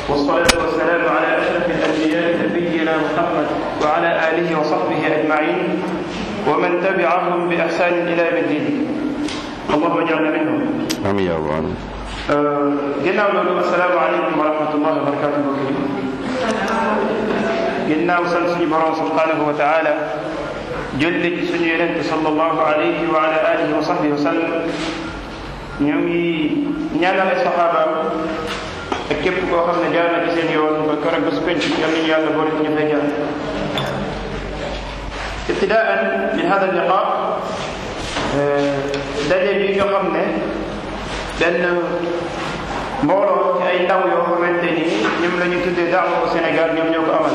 والصلاة والسلام على أشرف الأنبياء نبينا محمد وعلى آله وصحبه أجمعين ومن تبعهم بإحسان إلى يوم الدين اللهم اجعلنا منهم amiin yaa rabbal aalamiin ginnaaw loolu asalaamaaleykum wa rahmatullahi wa barakaatu mbokk yi ginnaaw sant suñu borom subhanahu wa taala julli ci suñu yonente sallallahu alayhi wa ala alihi wa sahbihi wa sallam ñu ngi ñaanal ay saxaabaam ak képp koo xam ne jaar na ci seen yoon ba keroog bés penc yal nañu yàlla boole ci ñu fay jaar ibtidaan min hada liqa daje bi nga xam ne benn mbooloo ci ay ndaw yoo xamante ni ñoom la ñu tuddee daawa au Sénégal ñoom ñoo ko amal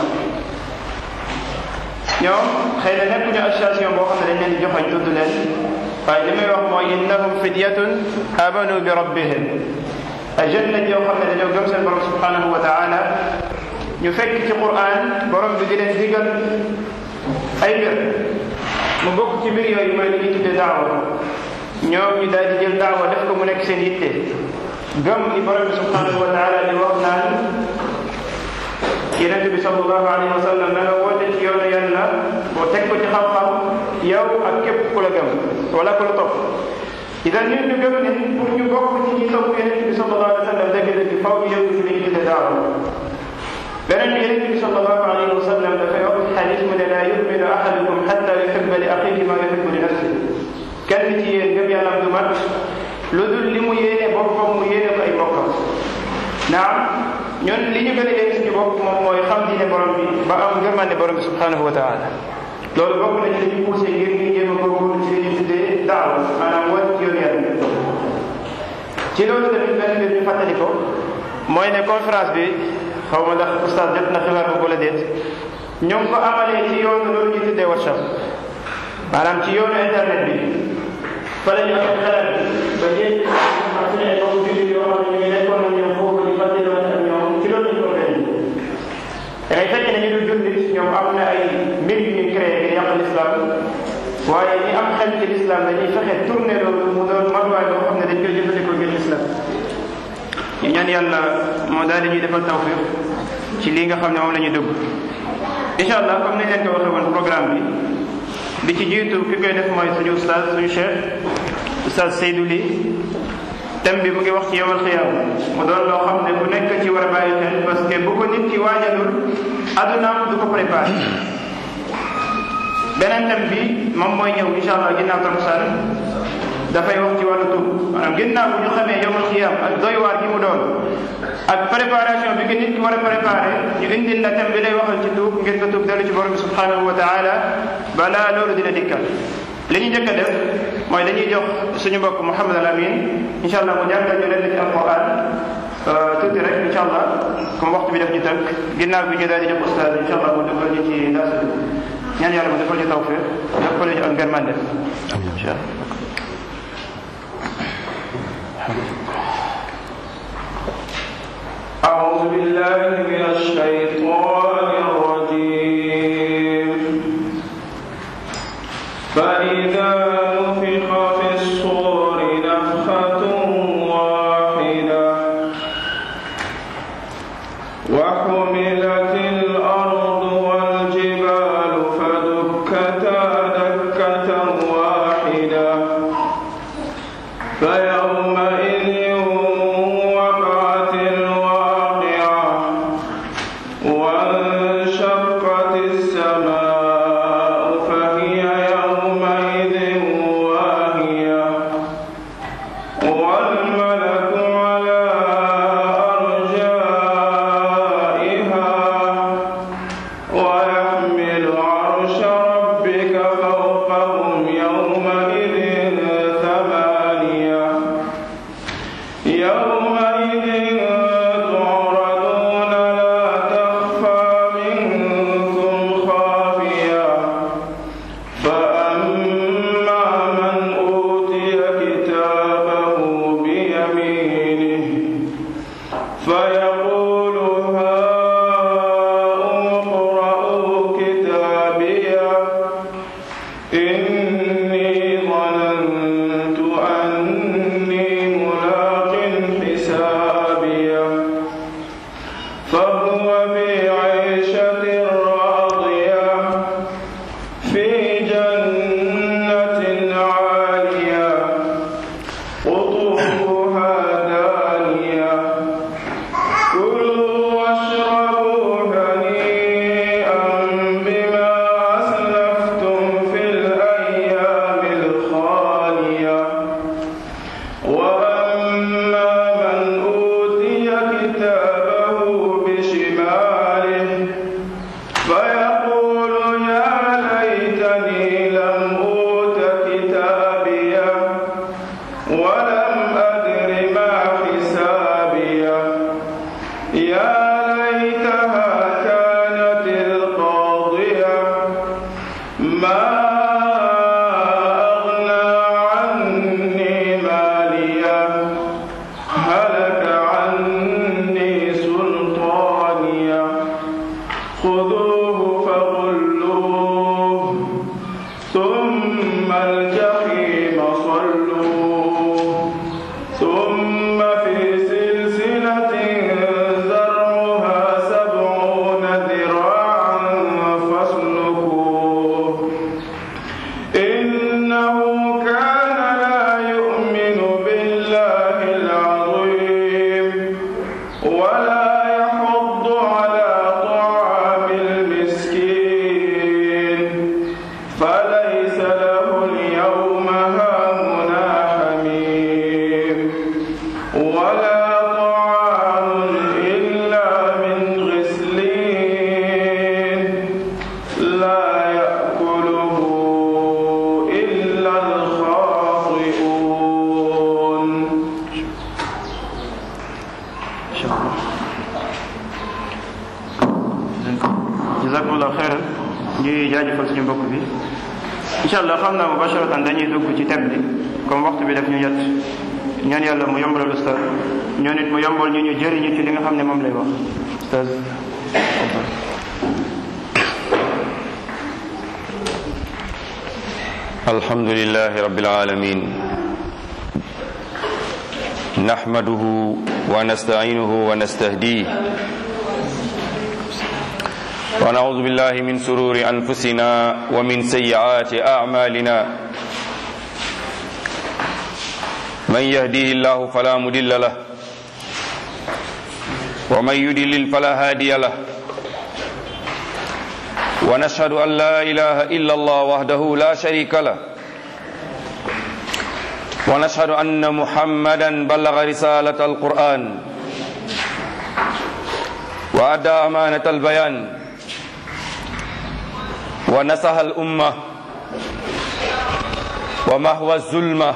ñoom xëy na nekkuñu association boo xam ne dañ leen di joxañ tudd leen waaye li may wax mooy innahum fidyatun amanu bi rabbihim ay jeunes lañ yoo xam ne dañoo gëm seen borom subhanahu wa taala ñu fekk ci Qur'an borom bi di leen digal ay mbir mu bokk ci mbir yooyu mooy li ñuy tuddee daawa ñoom ñu daal di jël daawa def ko mu nekk seen yitte gëm li borom bi subhanahu wa taala di wax naan yonente bi sallallahu alayhi wa sallam na nga woote ci yoonu yàlla boo teg ko ci xam-xam yow ak képp ku la gëm wala ku la topp idan ñun ñu gëm ne pour ñu bokk ci ñi topp yonente bi sallallahu alayhi wa sallam dëgg-dëgg faw ñu yëngu ci li ñu tuddee daawa beneen bi yonente bi sallallahu alayhi wa sallam dafay wax xadis mu ne laa yuminu ahadukum xatta yuhibba li axihi ma yuhibbu li nafsihi kenn ci yéen gëm yàlla du mat lu dul li mu yéene boppam mu yéene ko ay bokkam naam ñun li ñu gën a yéene suñu bopp moom mooy xam diine borom bi ba am ngërmande borom bi subhanahu wa taala loolu bokk na ci li ñu poussé ngir ñu jéem a góorgóorlu ci li ñu tuddee daaw maanaam wàcc ci yoon yàlla ci loolu tamit benn mbir ñu fàttali ko mooy ne conférence bi xaw ma ndax oustaz jot na xibaar ko wala déet ñoo ngi ko amalee ci yoonu loolu ñu tuddee WhatsApp maanaam ci yoonu internet bi fa la ñu am xelal ba jéem ak suñu ay mbokku jullit yoo xam ne ñu ngi nekkoon ak ñoom foofu di fàttaliwaat ak ñoom ci loolu ñu ko organise da ngay fekk ne ñu dul jullit ñoom am na ay mbir yu ñuy créé ngir yàq l'islam waaye ñi am xel ci l'islam dañuy fexe tourné loolu mu doon matuwaay boo xam ne dañ koy jëfandikoo ngir l'islam ñu ñaan yàlla moo daal di ñuy defal tawfiq ci lii nga xam ne moom la ñuy dugg incha allah comme ni leen ko waxee woon programme bi bi ci jiitu ki koy def mooy suñu ustaz suñu cheikh ustaz Seydou Ly thème bi mu ngi wax ci yowal xiyaam mu doon loo xam ne bu nekk ci war a bàyyi xel parce que bu ko nit ci waajalul adunaam du ko préparé beneen thème bi moom mooy ñëw incha allah ginnaaw takkusaan dafay wax ci wàllu tuub maanaam ginnaaw bu ñu xamee yowal xiyaam ak doy waar gi mu doon ak préparation bi ki nit ki war a préparé ñu indil la thème bi lay waxal ci tuub ngir nga tuub dellu ci borom bi subhanahu wa taala balaa loolu dina dikkal li ñu njëkk a def mooy dañuy jox suñu mbokk Mouhamad al Amin incha allah mu jàngal ñu leen ci alquran tuuti rek incha allah comme waxtu bi def ñu tënk ginnaaw bi ñu daal di jox ustaaz incha allah mu defal ñu ci daasa bi ñaan yàlla mu defal ñu tawfiq defal ñu ak ngërmande incha allah أعوذ بالله من الشيطان الرجيم فإذا نفخ في الصور نفخة واحدة وحملت الأرض والجبال فدكتا دكة واحدة فيومئذ وقعت الواقعة وانشقت السماء فهي يومئذ واهية والملك على أرجائها ويحمل عرش ربك فوقهم يومئذ ثمانية يومئذ تعرضون لا تخفى منكم خافية فأما من أوتي كتابه بيمينه فيقول هاؤم اقرءوا كتابيه إني ظننت أني ملاق حسابيه ولا طعام إلا من غسلين لا يأكله إلا الخاطئون jazakumullah xeyran ñuy jaajëfal suñu mbokk bi incha allah xam naa mubasharatan dañuy dugg ci thème bi comme waxtu bi daf ñu yat ñaan yàlla mu yombalal ustaz ñoo nit mu yombal ñu ñu jëriñu ci li nga xam ne moom lay wax ustaz الحمد لله رب العالمين نحمده ونستعينه ونستهديه ونعوذ بالله من سرور أنفسنا ومن سيئات أعمالنا من يهديه الله فلا مضل له ومن يضلل فلا هادي له ونشهد أن لا إله إلا الله وحده لا شريك له ونشهد أن محمدا بلغ رسالة القرآن وأدى أمانة البيان ونصح الأمة ومهوى الظلمة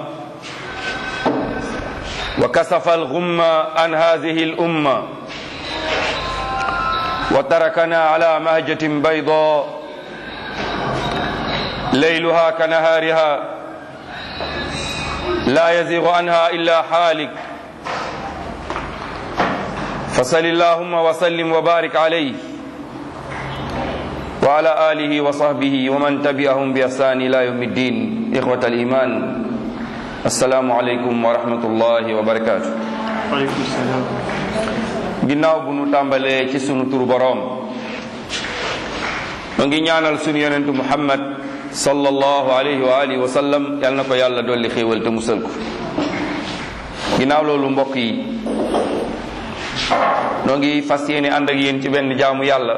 وكسف الغمة عن هذه الأمة وتركنا على مهجة بيضاء ليلها كنهارها لا يزيغ عنها إلا حالك فصل اللهم وسلم وبارك عليه وعلى آله وصحبه ومن تبعهم بإحسان إلى يوم الدين إخوة الإيمان السلام عليكم ورحمة الله وبركاته waaleykum salaam ginnaaw bu nu tàmbalee ci sunu turu boroom mu ngi ñaanal sunu yonentu muhammad sallallahu alayhi wa alihi wa sallam yal na ko yàlla dolli xéewal te musal ko ginnaaw loolu mbokk yi noo ngi fas yéene ànd ak yéen ci benn jaamu yàlla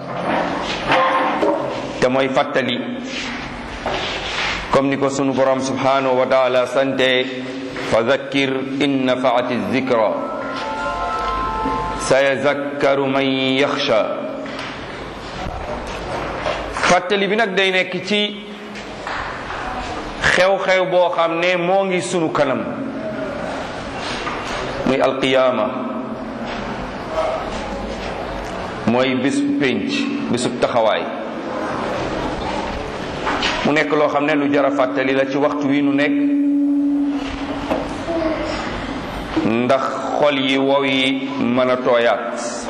te mooy fàttali comme ni ko sunu borom subhanahu wa taala sante fa zakkir in nafaati zikra sayazakkaru man yaxsha fàttali bi nag day nekk ci xew-xew boo xam ne moo ngi sunu kanam muy alqiyaama mooy bis pénc bisub taxawaay mu nekk loo xam ne lu jara fàttali la ci waxtu wi nu nekk ndax xol yi wow yi mën a tooyaat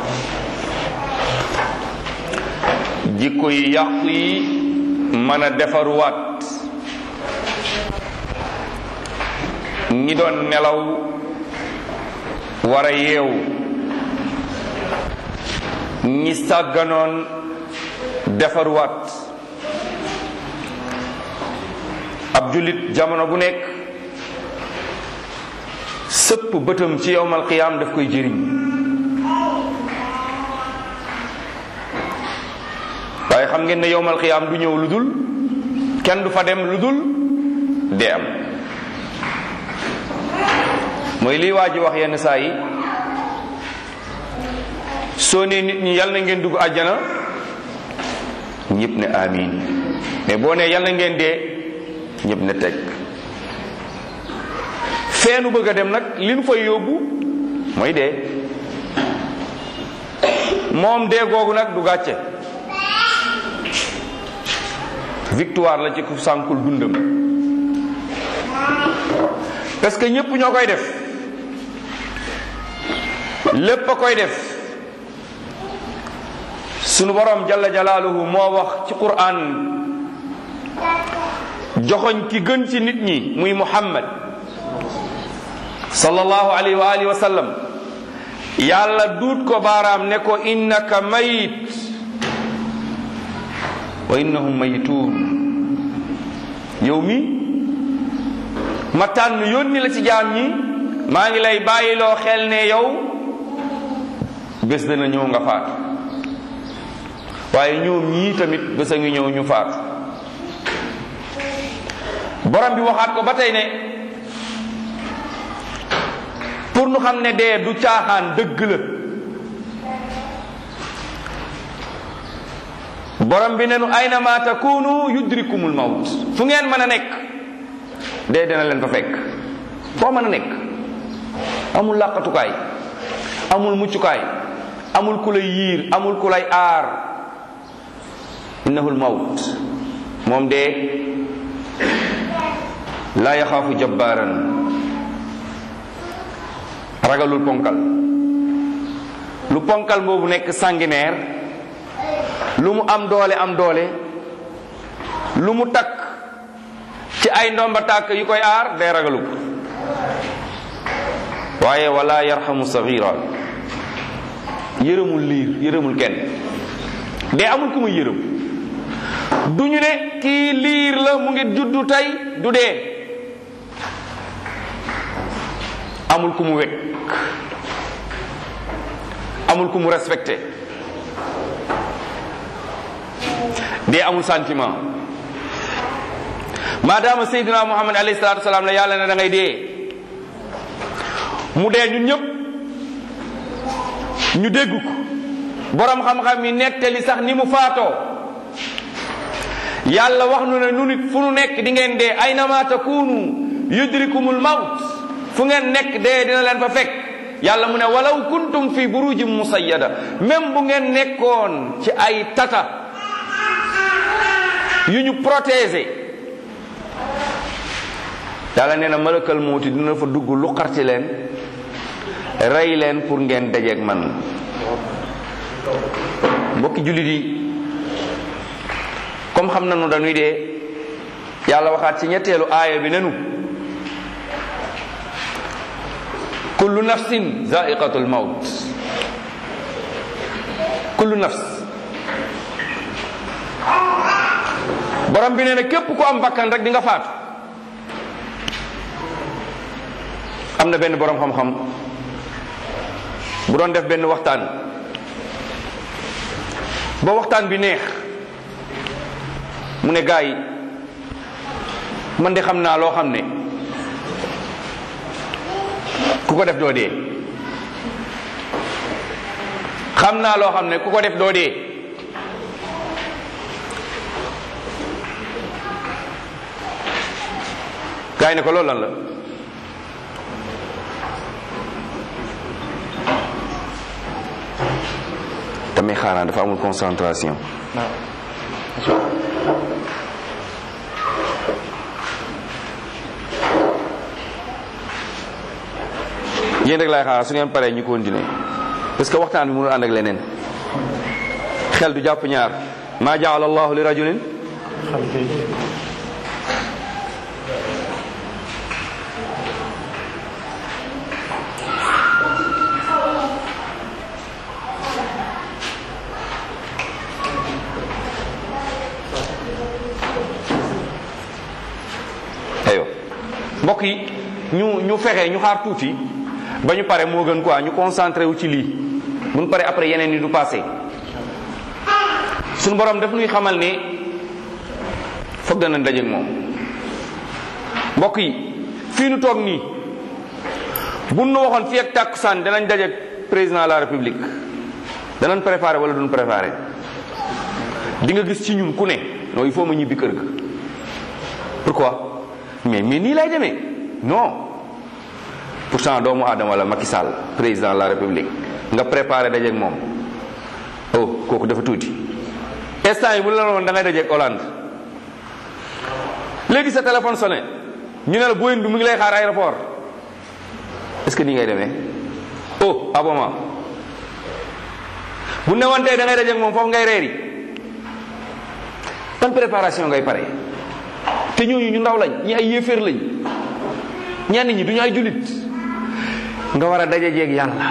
jikko yi yàqu yi mën a defaruwaat ñi doon nelaw war a yeewu ñi sàgganoon defaruwaat ab jullit jamono bu nekk sëpp bëtam ci yowmal qiyaam daf koy jëriñ waaye xam ngeen ne yowmal qiyaam du ñëw lu dul kenn du fa dem lu dul dee am mooy liy waa ji wax yenn saa yi soo nee nit ñi yal na ngeen dugg àjjana ñëpp ne amiin mais boo nee yal na ngeen dee ñëpp ne teg feenu bëgg a dem nag li nu fay yóbbu mooy dee moom dee googu nag du gàcce victoire la ci ku sànkul dundam parce que ñëpp ñoo koy def lépp a koy def sunu borom jalla jalaaluhu moo wax ci qur'an joxoñ ki gën ci nit ñi muy muhammad sallallahu alayhi wa alihi wa sallam yàlla duut ko baaraam ne ko innaka mayit wa innahum mayituun yow mi ma tànn yónni la ci jaam ñi maa ngi lay bàyyiloo xel ne yow bés dana ñëw nga faatu waaye ñoom ñii tamit bés a ngi ñëw ñu faatu borom bi waxaat ko ba tey ne pour nu xam ne dee du caaxaan dëgg la borom bi ne nu aynama takunu yudrikumul mawt fu ngeen mën a nekk dee dina leen fa fekk foo mën a nekk amul làqatukaay amul muccukaay amul ku lay yiir amul ku lay aar innahul mawt moom dee laa yaxaafu jabbaaran ragalul ponkal lu ponkal boobu nekk sanguinaire lu mu am doole am doole lu mu takk ci ay ndomba tàkk yu koy aar day ragalu ko waaye wala yarhamu sagira yërëmul liir yërëmul kenn dee amul ku muy yërëm du ñu ne kii liir la mu ngi juddu tey du dee amul ku mu wekk amul ku mu respecté dee amul sentiment maadaama Seydina Muhammad alayhi salaatu wasalaam la yàlla ne da ngay dee mu dee ñun ñëpp ñu dégg ko borom xam-xam yi nettali sax ni mu faatoo yàlla wax nu ne nu nit fu nu nekk di ngeen dee aynama takunu yudrikumul mawt fu ngeen nekk dee dina leen fa fekk yàlla mu ne walaw kuntum fi burujin musayyada même bu ngeen nekkoon ci ay tata yu ñu protéger yàlla nee na malakal mawti dina fa dugg lu xarti leen rey leen pour ngeen dajeeg man mbokki jullit yi comme xam nañu dañuy dee yàlla waxaat ci ñetteelu aaya bi nenu kullu nafsin zaiqatul maut kullu nafs borom bi nee na képp ku am bakkan rek di nga faatu am na benn borom xam-xam bu doon def benn waxtaan ba waxtaan bi neex mu ne gaa yi man de xam naa loo xam ne ku ko def doo dee xam naa loo xam ne ku ko def doo dee gaa yi ne ko loolu lan la damay xaaraan dafa amul concentration yéen rek laay xaar su ngeen paree ñu continuer parce que waxtaan bi mënul ànd ak leneen xel du jàpp ñaar maa jaala allahu li rajulin aywa mbokk yi ñu ñu fexe ñu xaar tuuti ba ñu pare moo gën quoi ñu concentré wu ci lii bu ñu pare après yeneen yi du passé suñu borom daf ñuy xamal ne foog dana dajeeg moom mbokk yi fii nu toog nii bu nu waxoon fii ak tàkkusaan danañ dajeeg président de la république danañ préparé wala duñ préparé di nga gis ci ñun ku ne non il faut ma ñibbi kër ga pourquoi mais mais nii lay demee non pourtant doomu aadama wala Macky Sall président de la république nga préparé dajeeg moom oh kooku dafa tuuti instant yi bu la woon da ngay dajeeg Hollande léegi sa téléphone sonné ñu ne la Boeing bi mu ngi lay xaar aéroport est-ce que nii ngay demee oh aboma bu ne woon tey da ngay dajeeg moom foofu ngay reeri ban préparation ngay pare te ñooñu ñu ndaw lañ ñi ay yéeféer lañ ñenn ñi duñu ay jullit nga war a daje jeeg yàlla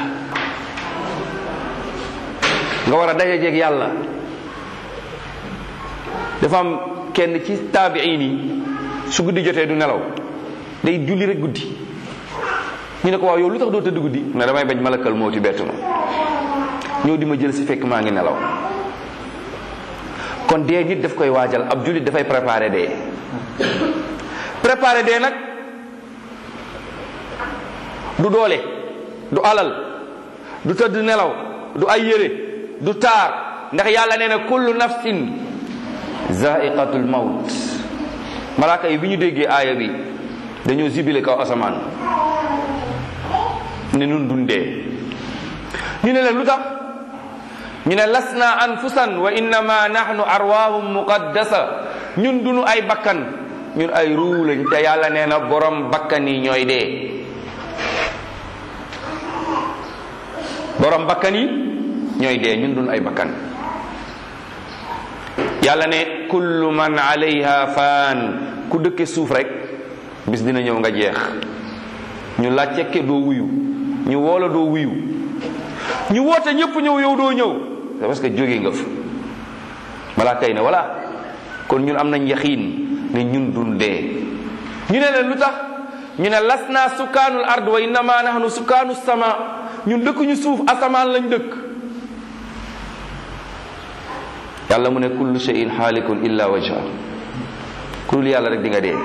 nga war a daje jeeg yàlla dafa am kenn ci taabiin yi su guddi jotee du nelaw day julli rek guddi ñu ne ko waaw yow lu tax doo tëdd guddi ne damay bañ malakal moo ti bett ma ñëw di ma jël si fekk maa ngi nelaw kon dee nit daf koy waajal ab jullit dafay préparer dee préparer dee nag du doole du alal du tëdd nelaw du ay yére du taar ndax yàlla nee na kullu nafsin zaiqatul maut malaaka yi bi ñu déggee aaya bi dañoo zibile kaw asamaan ne nun dundee ñu ne leen lu tax ñu ne lasna anfusan wa innama nahnu arwaahum muqaddasa ñun dunu ay bakkan ñun ay ruu lañ te yàlla nee na borom bakkan yi ñooy dee borom bakkan yi ñooy dee ñun dunu ay bakkan yàlla ne kullu man alayha faan ku dëkke suuf rek bis dina ñëw nga jeex ñu làccekke doo wuyu ñu woola doo wuyu ñu woote ñëpp ñëw yow doo ñëw c'est parce que jóge nga fa balaa kay ne voilà kon ñun am nañ yaxiin ne ñun dun dee ñu ne leen lu tax ñu ne las naa sukkaanul ard wa innama nahnu sukkaanu sama ñun dëkkuñu suuf asamaan lañ dëkk yàlla mu ne kullu shay'in xaalikun illa wajha ku dul yàlla rek di nga dee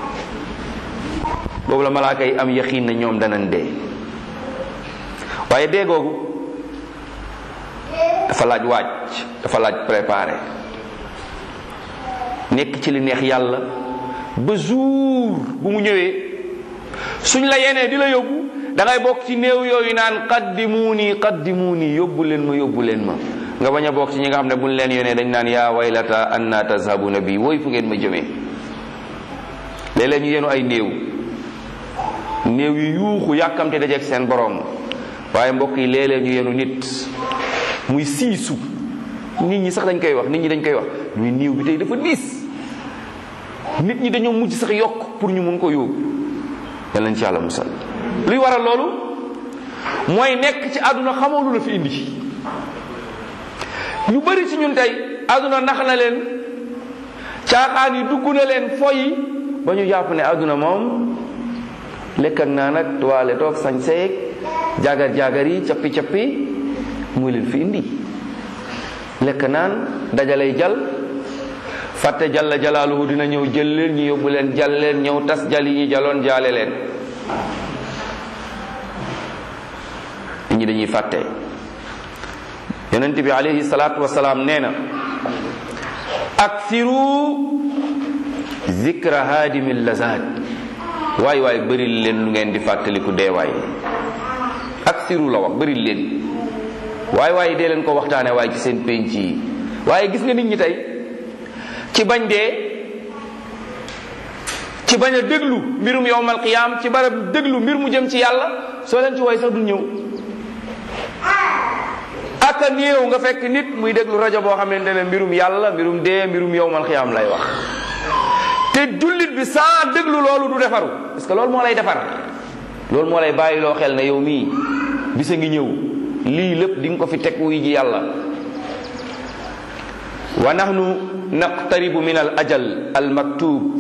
boobu la malaaka yi am yaxiin ne ñoom danañ dee waaye dee googu dafa laaj waaj dafa laaj préparé nekk ci li neex yàlla ba jour bu mu ñëwee suñ la yenee di la yóbbu da ngay bokk ci néew yooyu naan qaddimuuni qaddimuuni yóbbu leen ma yóbbu leen ma nga bañ a bokk ci ñi nga xam ne buñ leen yónnee dañ naan yaa waylata anna tazhabuna bi woy fu ngeen ma jëmee léeg-léeg ñu yenu ay néew néew yu yuuxu yàkkamte dajeeg seen borom waaye mbokk yi léeg-léeg ñu yenu nit muy siisu nit ñi sax dañ koy wax nit ñi dañ koy wax muy néew bi tey dafa diis nit ñi dañoo mujj sax yokk pour ñu mun ko yóbbu yal nañ ci yàlla musal luy waral loolu mooy nekk ci àdduna xamoo lu la fi indi ñu bari ci ñun tey àdduna nax na leen caaxaan yi dugg na leen foyi ba ñu jàpp ne àdduna moom lekk ak naan ak tuwaale toog sañ seeg jaagar jaagar yi cappi cappi muy leen fi indi lekk naan dajalay jal fàtte jalla jalaaluhu dina ñëw jël leen ñu yóbbu leen jal leen ñëw tas jal yi ñu jaloon jaale leen nit ñi dañuy fàtte yonent bi alayhi salaatu wasalaam nee na aksiru zikra haadimi lazat waay waay bëril leen lu ngeen di fàttaliku deewaay aksiru la wax bëril leen waay waay dee leen ko waxtaane waaye ci seen penc yi waaye gis nga nit ñi tey ci bañ dee ci bañ a déglu mbirum yowmal qiyaam ci barab déglu mbir mu jëm ci yàlla soo leen ci way sax du ñëw aka néew nga fekk nit muy déglu rajo boo xamante ne mbirum yàlla mbirum dee mbirum yowmal qiyaam lay wax te jullit bi saa déglu loolu du defaru parce que loolu moo lay defar loolu moo lay bàyyi loo xel ne yow mii bisa ngi ñëw lii lépp di nga ko fi teg wuy ji yàlla wa nahnu naqtaribu min al ajal al maktub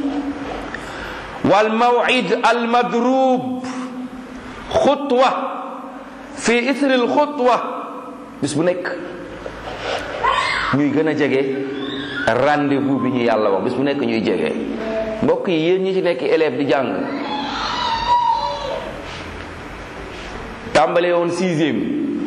wal maw'id al madrub xutwa fi ithri al xutwa bis bu nekk ñuy gën a jege rendez-vous bi ñu yàlla wax bis bu nekk ñuy jege mbokk yi yéen ñi ci nekk élève di jàng tàmbale woon sixième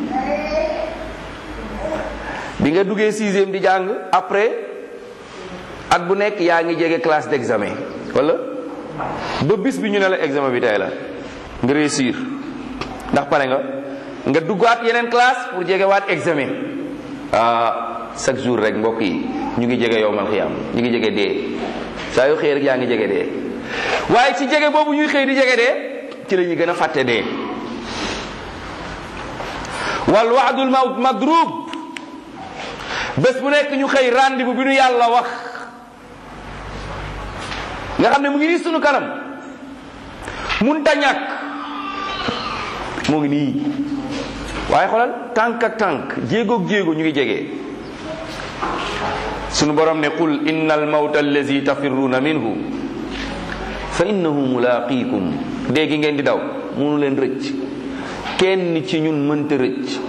bi nga duggee sixième di jàng après at bu nekk yaa ngi jege classe d'examen wala ba bis bi ñu ne la examen bi tey la nga réussir ndax pare nga nga duggaat yeneen classe pour jege waat examen ah chaque jour rek mbokk yi ñu ngi jege yowmal xiyaam ñu ngi jege dee saa yu xëy rek yaa ngi jege dee waaye ci jege boobu ñuy xëy di jege dee ci la ñuy gën a fàtte dee wal waadul mawt madrub bés bu nekk ñu xëy rendez-vous bi nu yàlla wax nga xam ne mu ngi nii sunu kanam mun ta ñàkk moo ngi nii waaye xoolal tànk ak tànk jéegoog jéego ñu ngi jege sunu borom ne qul inna al mawta allazi tafirruuna minhu fa innahu mulaqikum déggi ngeen di daw munu leen rëcc kenn ci ñun mënta rëcc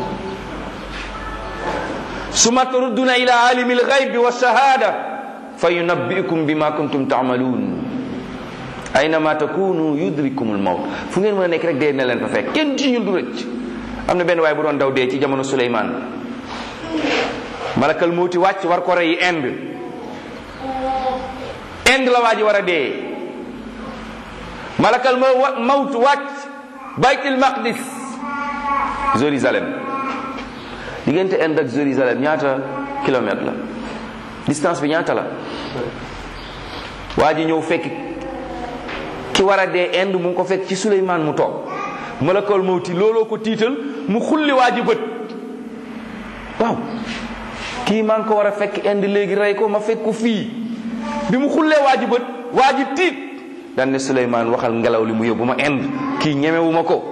suma turudduna ila alimi alghaybi wa shahada fa yunabbiukum bima kuntum taamaluun aynama takunu yudrikumul mawt fu ngeen mën a nekk rek dee na leen fa fekk kenn ci ñun du rëcc am na benn waay bu doon daw dee ci jamono Suleymaan malakal mawti wàcc war ko rey Inde Inde la waa ji war a dee malakal ma mawt wàcc baytul maqdis Jérusalem diggante Inde ak Jérusalem ñaata kilomètre la distance bi ñaata la waa ji ñëw fekk ki war a dee Inde mu ngi ko fekk ci Suleymaan mu toog malakal mawti looloo ko tiital mu xulli waa ji bët waaw kii maa ngi ko war a fekk Inde léegi rey ko ma fekk ko fii bi mu xullee waa ji bët waa ji tiit daan ne Suleymaan waxal ngelaw li mu yóbbu ma Inde kii ñemewu ma ko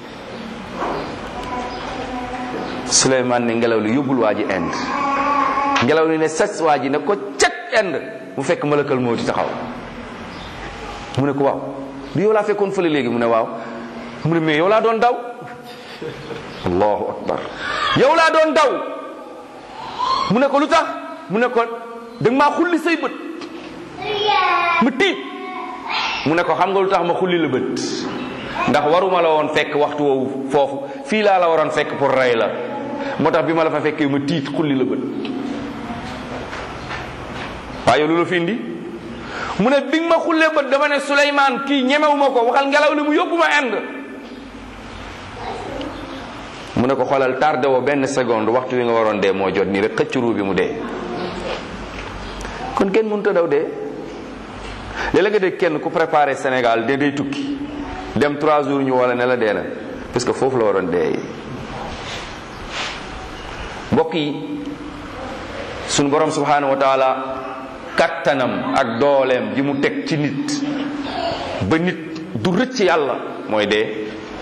Suleymaan ne ngelaw li yóbbul waa ji Inde ngelaw li ne sas waa ji ne ko cek Inde mu fekk malakal mawti taxaw mu ne ko waaw du yow laa fekkoon fële léegi mu ne waaw mu ne mais yow laa doon daw allahu akbar yow laa doon daw mu ne ko lu tax mu ne ko da nga maa xulli say bët mu tiit mu ne ko xam nga lu tax ma xulli la bët ndax waruma la woon fekk waxtu woowu foofu fii laa la waroon fekk pour rey la moo tax bi ma la fa fekkee ma tiit xulli la bët waaye lu la fi indi mu ne bi nga ma xullee bët dama ne Souleymane kii ñemewuma ko waxal ngelaw li mu yóbbu ma Inde mu ne ko xoolal tardé woo benn seconde waxtu wi nga waroon dee moo jot nii rek xëcc ruu bi mu dee kon kenn mënut a daw dee léeg-léeg nga dégg kenn ku préparé Sénégal de day tukki dem trois jours ñu wala ne la dee na parce que foofu la waroon dee mbokk yi sunu borom subhanahu wa taala kattanam ak dooleem ji mu teg ci nit ba nit du rëcc yàlla mooy dee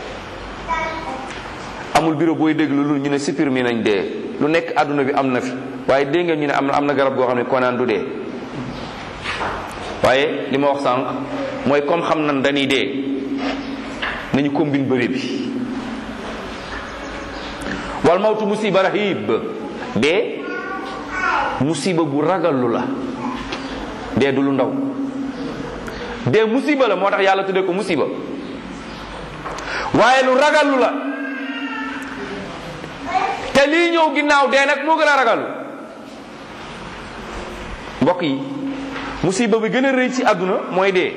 amul bureau booy déglu lu ñu ne supprimer nañ dee lu nekk àdduna bi am na fi waaye dégg ngeen ñu ne am na am na garab goo xam ne konaan du dee waaye li ma wax sànq mooy comme xam nan dañuy dee nañu combine bëri bi wal mawtu musiba rahib dee musiba bu ragallu la dee du lu ndaw dee musiba la moo tax yàlla tuddee ko musiba waaye lu ragallu la te lii ñëw ginnaaw dee nag moo gën a ragallu mbokk yi musiba bi gën a rëy ci àdduna mooy dee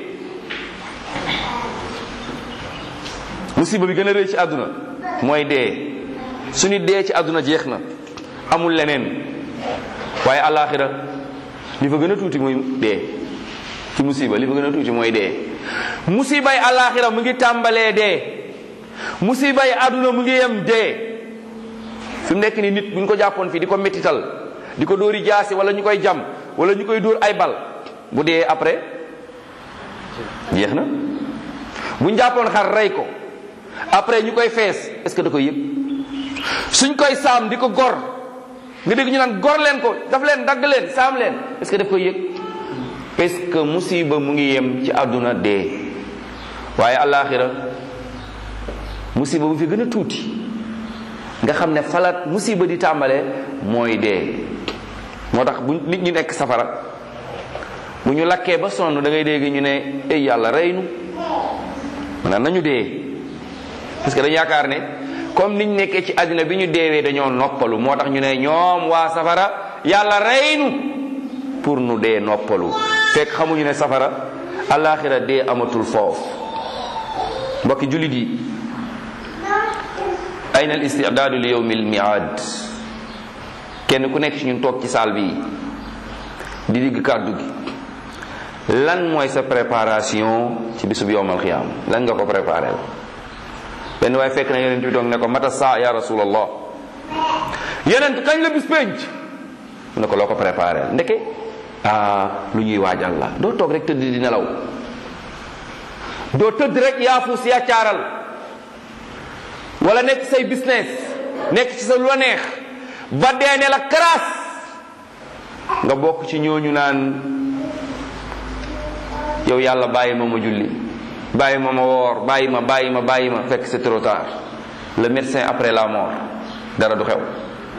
musiba bi gën a rëy ci àdduna mooy dee su nit dee ci àdduna jeex na amul leneen waaye alaxira li fa gën a tuuti mooy dee ci musiba li fa gën a tuuti mooy dee musibay alaxira mu ngi tàmbalee dee musibay àdduna mu ngi yem dee fi mu nekk ni nit bu ñu ko jàppoon fii di ko mettital di ko dóori jaasi wala ñu koy jam wala ñu koy dóor ay bal bu dee après jeex na bu ñu jàppoon xar rey ko après ñu koy fees est-ce que da koy yëg suñ koy saam di ko gor nga dégg ñu naan gor leen ko daf leen dagg leen saam leen est-ce que daf koy yëg parce que musiba mu ngi yem ci àdduna dee waaye àllaaxira musiba bu fi gën a tuuti nga xam ne falat musiba di tàmbalee mooy dee moo tax bu nit ñi nekk safara bu ñu lakkee ba sonn da ngay dégg ñu ne ey yàlla rey nu maanaam nañu dee parce que dañu yaakaar ne comme niñ nekkee ci àddina bi ñu deewee dañoo noppalu moo tax ñu ne ñoom waa safara yàlla rey nu pour nu dee noppalu fekk xamuñu ne safara alaxira dee amatul foofu mbokki jullit yi ayna al istidaadu li yowmi al miad kenn ku nekk ci ñun toog ci saal bi di digg kàddu gi lan mooy sa préparation ci bisub yowmal xiyaam lan nga ko préparé benn waaye fekk na yeneen bi toog ne ko mata saa ya rasulallah yeneen kañ la bis penc mu ne ko loo ko préparé ndeke ah lu ñuy waajal la doo toog rek tëdd di nelaw doo tëdd rek yaafus yaccaaral wala nekk say business nekk ci sa lu la neex ba dee ne la karaas nga bokk ci ñooñu naan yow yàlla bàyyi ma ma julli bàyyi ma ma woor bàyyi ma bàyyi ma bàyyi ma fekk c'est trop tard le médecin après la mort dara du xew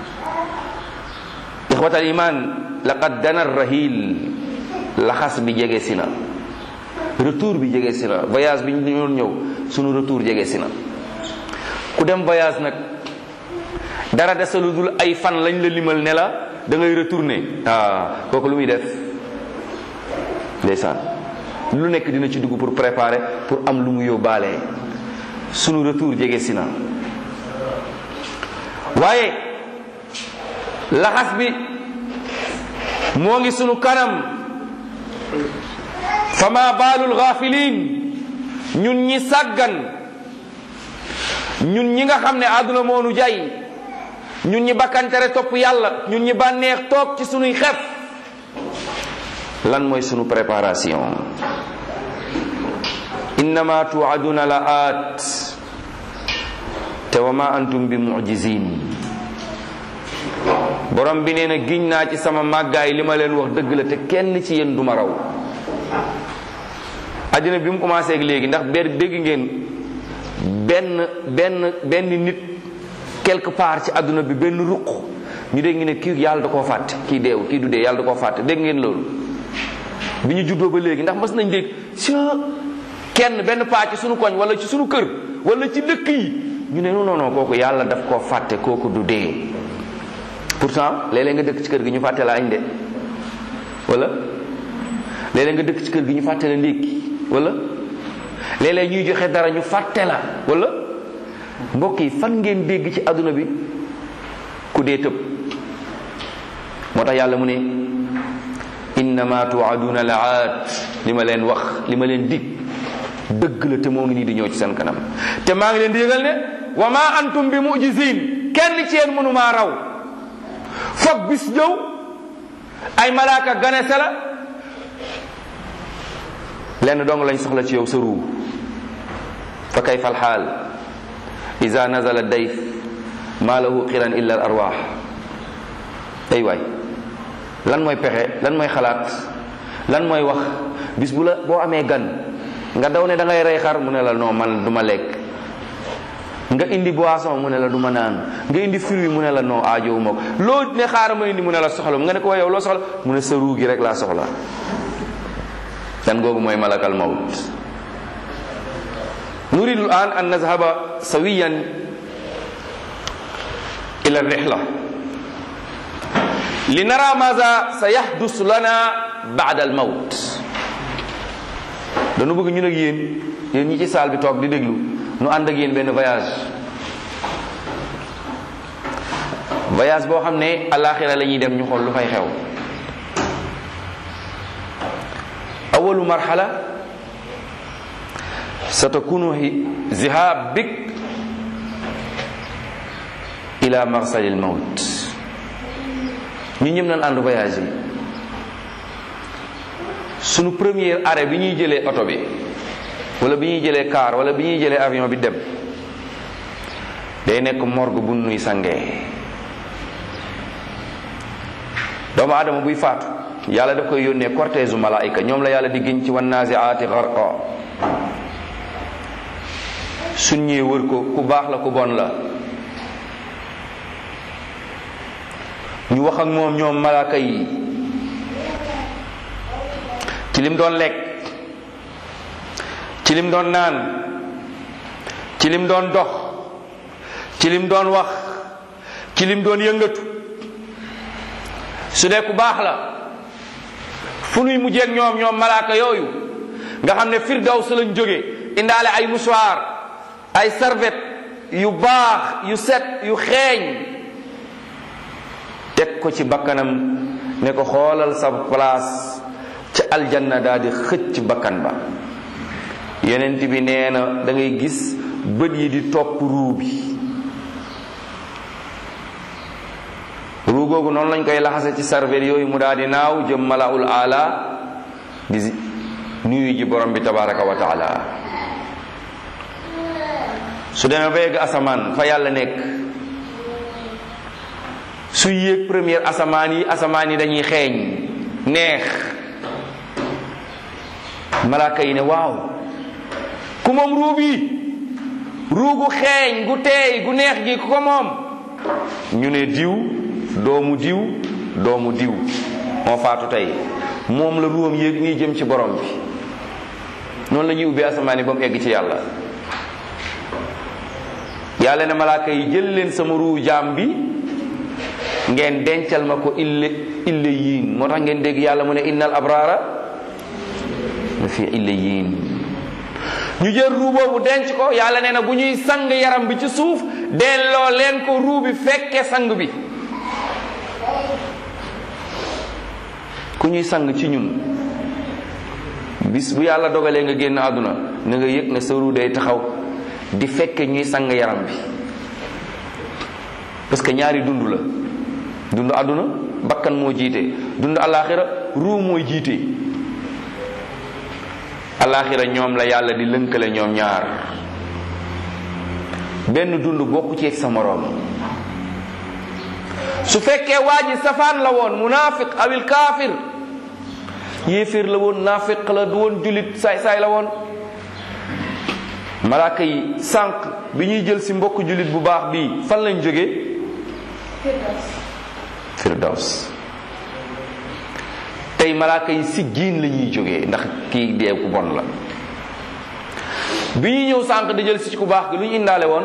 ixwatal iman laqad dana rahil laxas bi jege si na retour bi jege si na voyage bi ñu doon ñëw sunu retour jege si na ku dem voyage nag dara desalu dul ay fan lañ la limal ne la da ngay retourner ah kooku lu muy def ndeysaan lu nekk dina ci dugg pour préparer pour am lu mu yóbbaale sunu retour jege si na waaye laxas bi moo ngi sunu kanam fama baalul gaafiliin ñun ñi sàggan ñun ñi nga xam ne àdduna moo nu jay ñun ñi bakkantere topp yàlla ñun ñi bànneex toog ci sunuy xef lan mooy sunu préparation innama tuaduna la aat te wa ma antum bi mujizin borom bi nee na giñ naa ci sama màggaay li ma leen wax dëgg la te kenn ci yéen du ma raw àddina bi mu commencé ak léegi ndax benn dégg ngeen benn benn benn nit quelque part ci àdduna bi benn ruq ñu dégg ne kii yàlla da koo fàtte kii deewu kii du dee yàlla da koo fàtte dégg ngeen loolu bi ñu juddoo ba léegi ndax mas nañ dégg si kenn benn paa ci sunu koñ wala ci sunu kër wala ci dëkk yi ñu ne non non kooku yàlla daf koo fàtte kooku du dee pourtant léeg-léeg nga dëkk ci kër gi ñu fàtte la añ de wala léeg-léeg nga dëkk ci kër gi ñu fàtte la ndékki wala léeg-léeg ñuy joxe dara ñu fàtte la wala mbokk yi fan ngeen dégg ci àdduna bi ku dee tëb moo tax yàlla mu ne innama tuaduna la aat li ma leen wax li ma leen dig dëgg la te moo ngi nii di ñëw ci seen kanam te maa ngi leen di yëgal ne wa ma antum bi mujizin kenn ci yéen mënu maa raw foog bis ñëw ay malaaka ganese la lenn dong lañ soxla ci yow sa ruu fa kayfa alxaal ida nazala dayf ma lahu qiran illa al arwaax ay waay lan mooy pexe lan mooy xalaat lan mooy wax bis bu la boo amee gan nga daw ne da ngay rey xar mu ne la non man du ma lekk nga indi boisson mu ne la du ma naan nga indi fruit mu ne la non aajowu ma ko loo ne xaaral ma indi mu ne la soxla nga ne ko yow loo soxla mu ne sa ruu gi rek laa soxla dan googu mooy malakal mawt nuridu an an nazhaba sawiyan ila rihla li nara maza sa yahdus lana ba'da al mawt dañu bëgg ñun ak yéen yéen ñi ci saal bi toog di déglu nu ànd ak yéen benn voyage voyage boo xam ne alaxira la ñuy dem ñu xool lu fay xew awalu marhala satakunu zihab bik ila marsalil mawt ñu ñëm nañ ànd voyage yi sunu premier arrêt bi ñuy jëlee oto bi wala bi ñuy jëlee car wala bi ñuy jëlee avion bi dem day nekk morgue bu nuy sangee doomu aadama buy faatu yàlla daf koy yónnee cortège u malaayika ñoom la yàlla di giñ ci wan naziaati gharqa suñ ñëwee wër ko ku baax la ku bon la ñu wax ak moom ñoom malaaka yi ci lim doon lekk ci lim doon naan ci lim doon dox ci lim doon wax ci lim doon yëngatu su dee ku baax la fu nuy mujjeeg ñoom ñoom malaaka yooyu nga xam ne firdaws lañ jóge indaale ay mouchoir ay serviette yu baax yu set yu xeeñ teg ko ci bakkanam ne ko xoolal sa place ca aljanna daal di xëcc bakkan ba yonent bi nee na da ngay gis bët yi di topp ruu bi ruu googu noonu lañ koy laxase ci sarvel yooyu mu daal di naaw jëm malaul ala di nuyu ji borom bi tabaraka wa taala su demee ba yegg asamaan fa yàlla nekk su yéeg première asamaan yi asamaan yi dañuy xeeñ neex malaaka yi ne waaw ku moom ruu bi ruu gu xeeñ gu teey gu neex gi ku ko moom ñu ne diw doomu diw doomu diw moo faatu tey moom la ruwam yéeg nii jëm ci borom bi noonu la ñuy ubbee asamaan yi ba mu egg ci yàlla yàlla ne malaaka yi jël leen sama ruu jaam bi ngeen dencal ma ko ille ille yiin moo tax ngeen dégg yàlla mu ne innal abraara la fi ille yiin ñu jël ruu boobu denc ko yàlla nee na bu ñuy sang yaram bi ci suuf delloo leen ko ruu bi fekke sang bi ku ñuy sang ci ñun bis bu yàlla dogalee nga génn àdduna na nga yëg ne sa ruu day taxaw di fekke ñuy sang yaram bi parce que ñaari dund la dund àdduna bakkan moo jiite dund alaxira ruu mooy jiite alaxira ñoom la yàlla di lënkale ñoom ñaar benn dund bokku ci sa moroom su fekkee waa ji safaan la woon munafiq awil kaafir yéeféer la woon naafiq la du woon julit saay saay la woon malaaka yi sànq bi ñuy jël si mbokk julit bu baax bii fan lañ jógee firdaws tey malaaka yi si giin la ñuy jógee ndax kii dee ku bon la bi ñuy ñëw sànq di jël si ku baax gi lu ñu indaale woon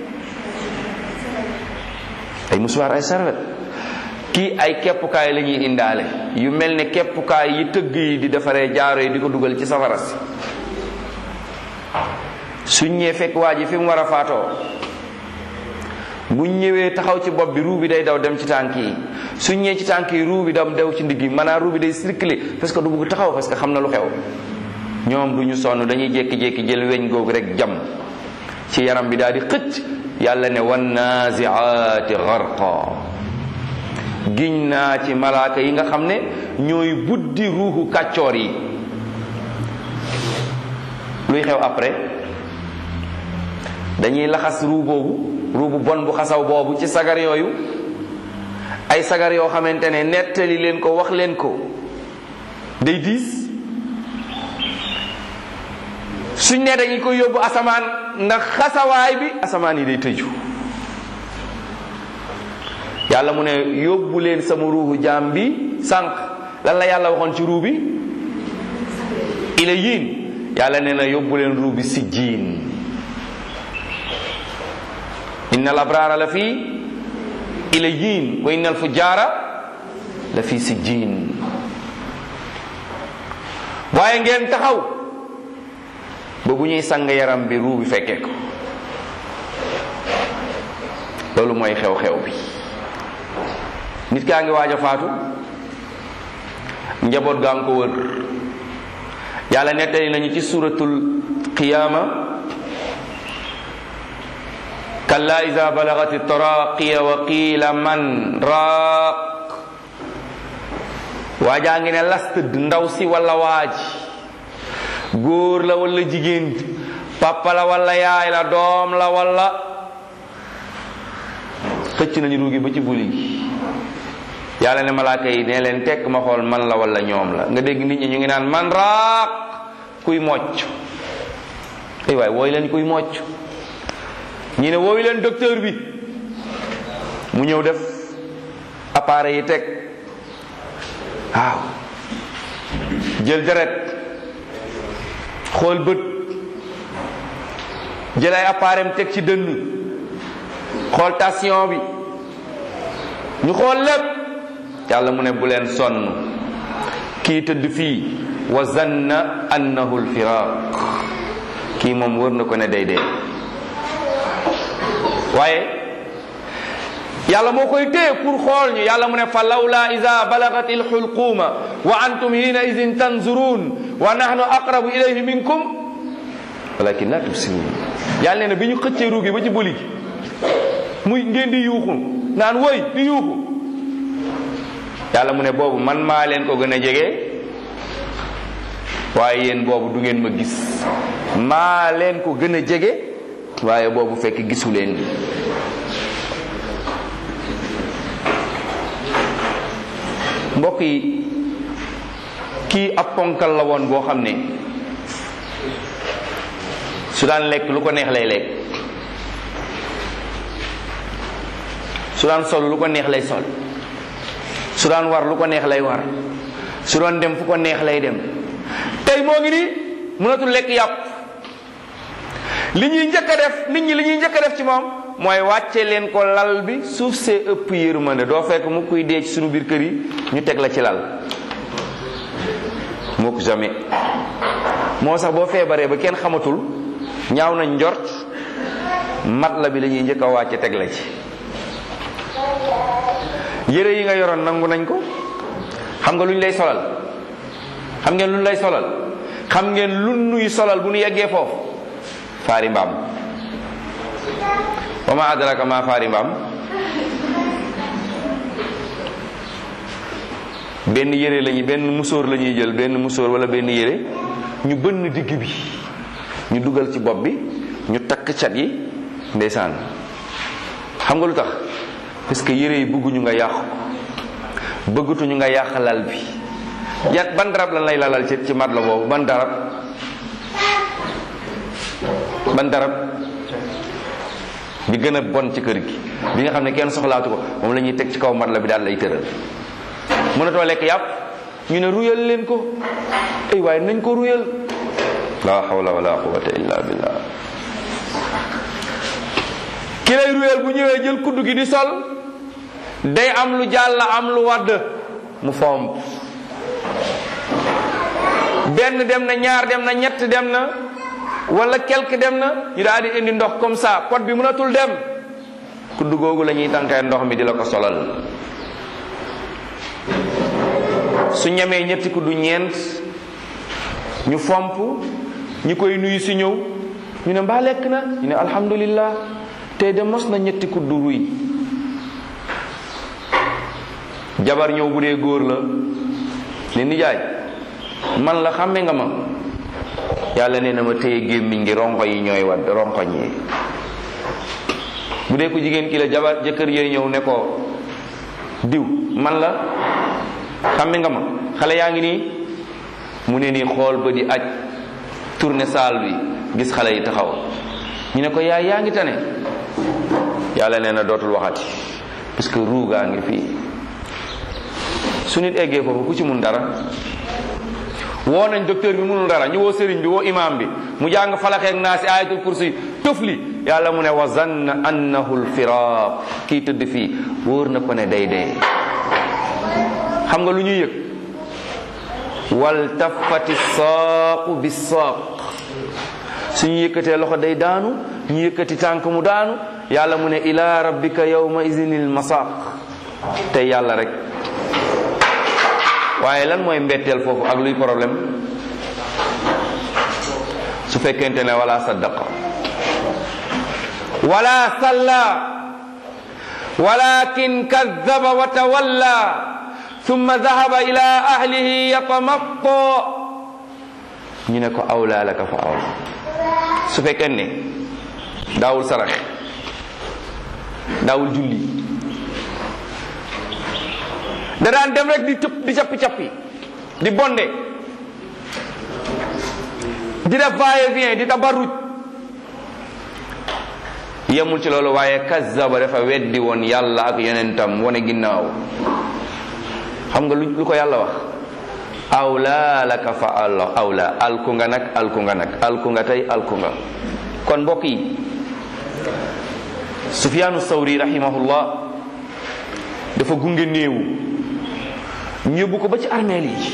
ay musuwaar ay sarwet kii ay keppukaay la ñuy indaale yu mel ne keppukaay yi tëgg yi di defaree jaaro yi di ko dugal ci safara si suñ ñëwee fekk waa ji fi mu war a faatoo buñ ñëwee taxaw ci bopp bi ruu bi day daw dem ci tànk yi suñ ñëwee ci tànk yi ruu bi dam dew ci ndigg yi maanaam ruu bi day circuler parce que du bugg taxaw parce que xam na lu xew ñoom du ñu sonn dañuy jékki-jékki jël weñ googu rek jam ci yaram bi daal di xëcc yàlla ne wan naziaati garqa giñ naa ci malaaka yi nga xam ne ñooy buddi ruuxu kàccoor yi luy xew après dañuy laxas ruu boobu ruu bu bon bu xasaw boobu ci sagar yooyu ay sagar yoo xamante ne nettali leen ko wax leen ko day diis suñ ne dañu ko yóbbu asamaan ndax xasawaay bi asamaan yi day tëju yàlla mu ne yóbbu leen sama ruuxu jaam bi sànq lan la yàlla waxoon ci ruu bi ila yiin yàlla nee na yóbbu leen ruu bi si jiin inna al abraara la fii ila yiin wa inna al fujaara la fii si jiin waaye ngeen taxaw ba bu ñuy sang yaram bi ruu bi fekkee ko loolu mooy xew-xew bi nit kaa ngi waaj a faatu njaboot gaa ngi ko wër yàlla nettali nañu ci suratul qiyaama kalla ida balagati taraqiya wa qiila man raaq waajaa ngi ne las tëdd ndaw si walla waaj góor la walla jigéen papa la walla yaay la doom la walla xëcc nañu ruugi ba ci buli gi yàlla ne malaaka yi ne leen tekk ma xool man la walla ñoom la nga dégg nit ñi ñu ngi naan man raaq kuy mocc ay waay wooyu leen kuy mocc ñi ne wooyu leen docteur bi mu ñëw def appareil yi teg waaw jël deret xool bët jël ay appareil teg ci dënn xool tension bi ñu xool lépp yàlla mu ne bu leen sonn kii tëdd fii wa zanna annahu lfiraq kii moom wër na ko ne day dee waaye yàlla moo koy téye pour xool ñu yàlla mu ne fa lawla ida balagat alxulquma wa antum hina idin tanzurun wa nahnu aqrabu ilayhi minkum walakin la tubsirun yàlla nee na bi ñu xëccee ruugi ba ci bëli gi muy ngeen di yuuxu naan woy di yuuxu yàlla mu ne boobu man maa leen ko gën a jege waaye yéen boobu du ngeen ma gis maa leen ko gën a jege waaye boobu fekk gisu leen mbokk yi kii ab ponkal la woon boo xam ne su daan lekk lu ko neex lay lekk su daan sol lu ko neex lay sol su daan war lu ko neex lay war su doon dem fu ko neex lay dem tey moo ngi ni mënatul lekk yàpp li ñuy njëkk a def nit ñi li ñuy njëkk a def ci moom mooy wàcce leen ko lal bi suuf see ëpp yërmande doo fekk mu kuy dee ci sunu biir kër yi ñu teg la ci lal mukk jamais moo sax boo feebaree ba kenn xamatul ñaaw nañ njort mat la bi la ñuy njëkk a wàcce teg la ci yére yi nga yoroon nangu nañ ko xam nga lu ñu lay solal xam ngeen lu ñu lay solal xam ngeen lu nuy solal bu nu yeggee foofu faari mbaam wa ma adraka ma faari mbaam benn yére lañuy benn musóor la ñuy jël benn musóor wala benn yére ñu bënn digg bi ñu dugal ci bopp bi ñu takk cat yi ndeysaan xam nga lu tax parce que yére yi bëgguñu nga yàqu ko bëggatuñu nga yàq lal bi yan ban darab lan lay lalal ci ci mat la boobu ban darab ban darab bi gën a bon ci kër gi bi nga xam ne kenn soxlaatu ko moom la ñuy teg ci kaw mat la bi daal lay tëral mënatoo lekk yàpp ñu ne ruyal leen ko ay waaye nañ ko ruyal la hawla wala quwwata illa billah ki lay ruyal bu ñëwee jël kuddu gi di sol day am lu jàll am lu wadd mu fomp benn dem na ñaar dem na ñett dem na wala quelque dem na ñu daal di indi ndox comme ça pot bi mënatul dem kuddu googu la ñuy tànkee ndox mi di la ko solal su ñamee ñetti kuddu ñeent ñu fomp ñi koy nuyu si ñëw ñu ne mbaa lekk na ñu ne alhamdulillah tey de mos na ñetti kuddu ruy jabar ñëw bu dee góor la ne nijaay man la xàmme nga ma yàlla nee na ma téye gémmiñ ngi ronko yi ñooy wadd ronkoñ yi bu dee ko jigéen ki la jabar jëkkër yee ñëw ne ko diw man la xàmme nga ma xale yaa ngi nii mu ne nii xool ba di aj tourné saal bi gis xale yi taxaw ñu ne ko yaay yaa ngi tane yàlla nee na dootul waxati parce que ruugaa ngi fii su nit eggee foofu ku ci mun dara woo nañ docteur bi munul dara ñu woo sëriñ bi woo imam bi mu jàng falaxeek naa si ayatul kursi tufli yàlla mu ne wa zanna annahu lfiraq kii tëdd fii wóor na ko ne day dee xam nga lu ñuy yëg wal tafati saaqu bi saaq suñu yëkkatee loxo day daanu ñu yëkkati tànk mu daanu yàlla mu ne ila rabbika yawma idinil masaq tey yàlla rek waaye lan mooy mbetteel foofu ak luy problème su fekkente ne wala saddaqa wala salla walakin kazzaba wa tawalla thumma dhahaba ila ahlihi yatamatta ñu ne ko awla laka fa awla su fekkee ne daawul sarax daawul julli da daan dem rek di tëpp di cappi cappi di bonde di def va et vient di tabarruj yemul ci loolu waaye kazzaba dafa weddi woon yàlla ak yonentam wane ginnaaw xam nga lu ko yàlla wax awla laka fa allah awla alku nga nag alku nga nag alku nga tey alku nga kon mbokk yi sufyaanu sawri rahimahullah dafa gunge néewu ñu yóbbu ko ba ci armeel yi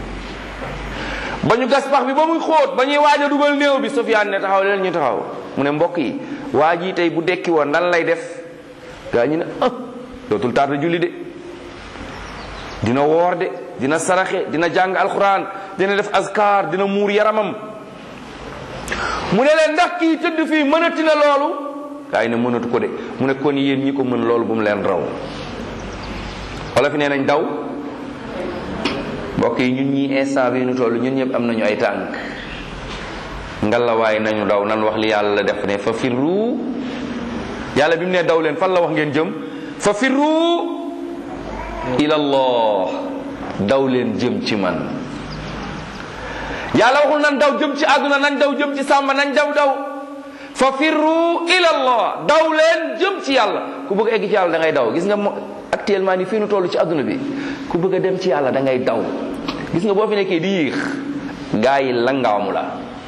ba ñu gas pax bi ba muy xóot ba ñuy waaj a dugal néew bi sufyaan ne taxaw leen ñu taxaw mu ne mbokk yi waa ji tey bu dekki woon nan lay def gaa ñu ne ah dootul tarda julli de dina woor de dina saraxe dina jàng alquran dina def askar dina muur yaramam mu ne leen ndax kii tëdd fii mënati na loolu gaa yi ne mënatu ko de mu ne kon yéen ñi ko mën loolu bu mu leen raw wala fi nee nañ daw mbokk yi ñun ñi instant bi ñu toll ñun ñëpp am nañu ay tànk ngalawaay nañu daw nan wax li yàlla def ne fa firru yàlla bi mu ne daw leen fan la wax ngeen jëm fa firru ila allah daw leen jëm ci man yàlla waxul nan daw jëm ci àdduna nañ daw jëm ci sàmba nañ daw daw fa firru ila allah daw leen jëm ci yàlla ku bëgg egg ci yàlla da ngay daw gis nga actuellement ni fii nu toll ci àdduna bi ku bëgg a dem ci yàlla da ngay daw gis nga boo fi nekkee di yéex gaa yi langaamu la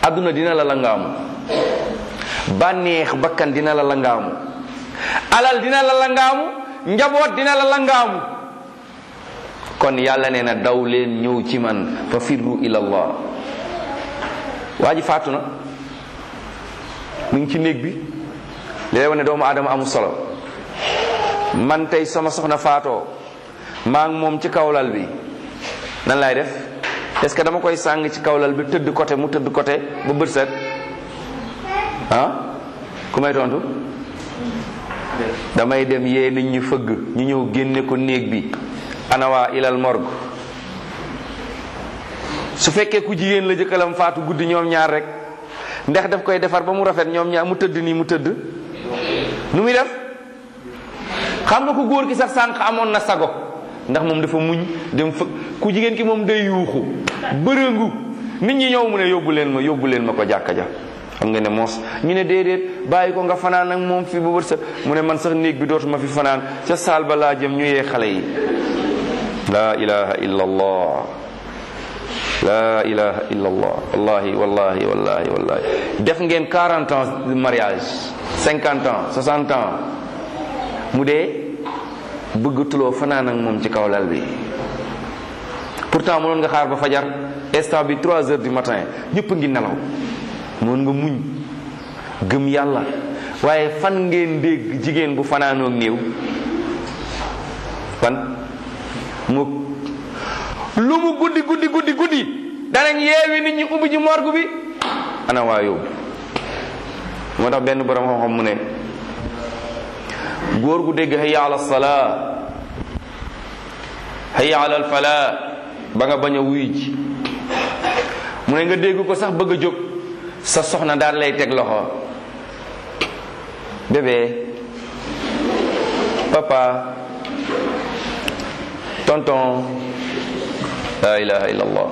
àdduna dina la langaamu bànneex bakkan dina la langaamu alal dina la langaamu njaboot dina la langaamu kon yàlla nee na daw leen ñëw ci man fa firru ila allah waa ji faatu na mu ngi ci néeg bi léeg ne doomu aadama amul solo man tey sama soxna faatoo maa ngi moom ci kawlal bi nan laay def est-ce que dama koy sàng ci kawlal bi tëdd côté mu tëdd côté ba bët set ah ku may tontu damay dem yee nit ñi fëgg ñu ñëw génne ko néeg bi anawaa ilal morgue su fekkee ku jigéen la jëkkalam faatu guddi ñoom ñaar rek ndax daf koy defar ba mu rafet ñoom ñaar mu tëdd nii mu tëdd nu muy def xam nga ku góor ki sax sànq amoon na sago ndax moom dafa muñ dem fëgg ku jigéen ki moom day yuuxu bërëngu nit ñi ñëw mu ne yóbbu leen ma yóbbu leen ma ko jàkka ja xam nga ne moos ñu ne déedéet bàyyi ko nga fanaan ak moom fi ba bët sa mu ne man sax néeg bi dootuma fi fanaan ca saal ba laa jëm ñu yee xale yi la ilaha illa allah la ilaha illa allah wallahi wallahi wallahi wallahi def ngeen 40 ans de mariage 50 ans 60 ans mu dee bëggatuloo fanaan ak moom ci kaw lal bi pourtant mënoon nga xaar ba fajar instant bi 3 heures du matin ñëpp a ngi nelaw mën nga muñ gëm yàlla waaye fan ngeen dégg jigéen bu fanaanoog néew fan mu lu mu guddi guddi guddi guddi danañ yeewi nit ñi ubbi ji morgue bi ana waa yóbbu moo tax benn borom xam-xam mu ne góor gu dégg hayya ala salaa hayya ala falaa ba nga bañ a wuy ji mu ne nga dégg ko sax bëgg a jóg sa soxna daal lay teg loxo bébé papa tonton la ilaha illallah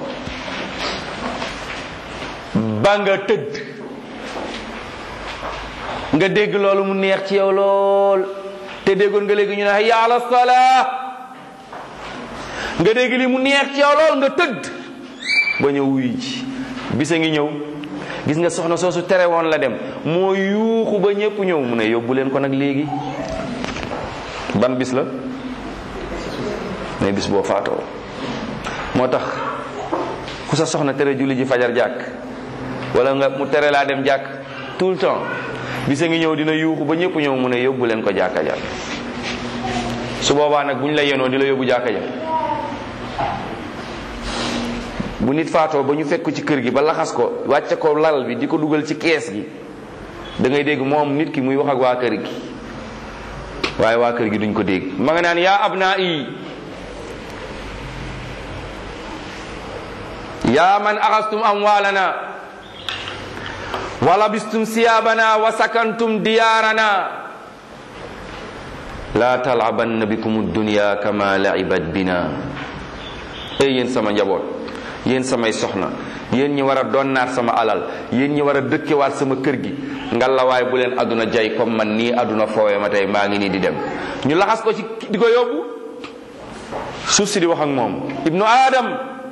ba nga tëdd nga dégg loolu mu neex ci yow lool te déggoon nga léegi ñu ne hayya ala salaa nga dégg li mu neex ci yow lool nga tëdd ba ñëw wuy ji bisa ngi ñëw gis nga soxna soosu tere woon la dem moo yuuxu ba ñëpp ñëw mu ne yóbbu leen ko nag léegi ban bis la mais bis boo faatoo moo tax ku sa soxna tere julli ji fajar jàkk wala nga mu tere laa dem jàkk tout le temps bisa ngi ñëw dina yuuxu ba ñëpp ñëw mu ne yóbbu leen ko jàkka ja su boobaa nag bu ñu la yenoo di la yóbbu jàkka ja bu nit faatoo ba ñu fekk ci kër gi ba laxas ko wàcce ko lal bi di ko dugal ci kees gi da ngay dégg moom nit ki muy wax ak waa kër gi waaye waa kër gi duñ ko dégg ma nga naan yaa abnaa yi yaa man axastum amwaalana wa labistum siyaabana wa sakantum diyaarana laa talabanna bikum dunya kama laibat bina ey yéen sama njaboot yéen samay soxna yéen ñi war a donnaat sama alal yéen ñi war a dëkkewaat sama kër gi ngalawaay bu leen àdduna jay comme man nii àdduna foowe ma tey maa ngi nii di dem ñu laxas ko ci di ko yóbbu suuf si di wax ak moom ibnu adam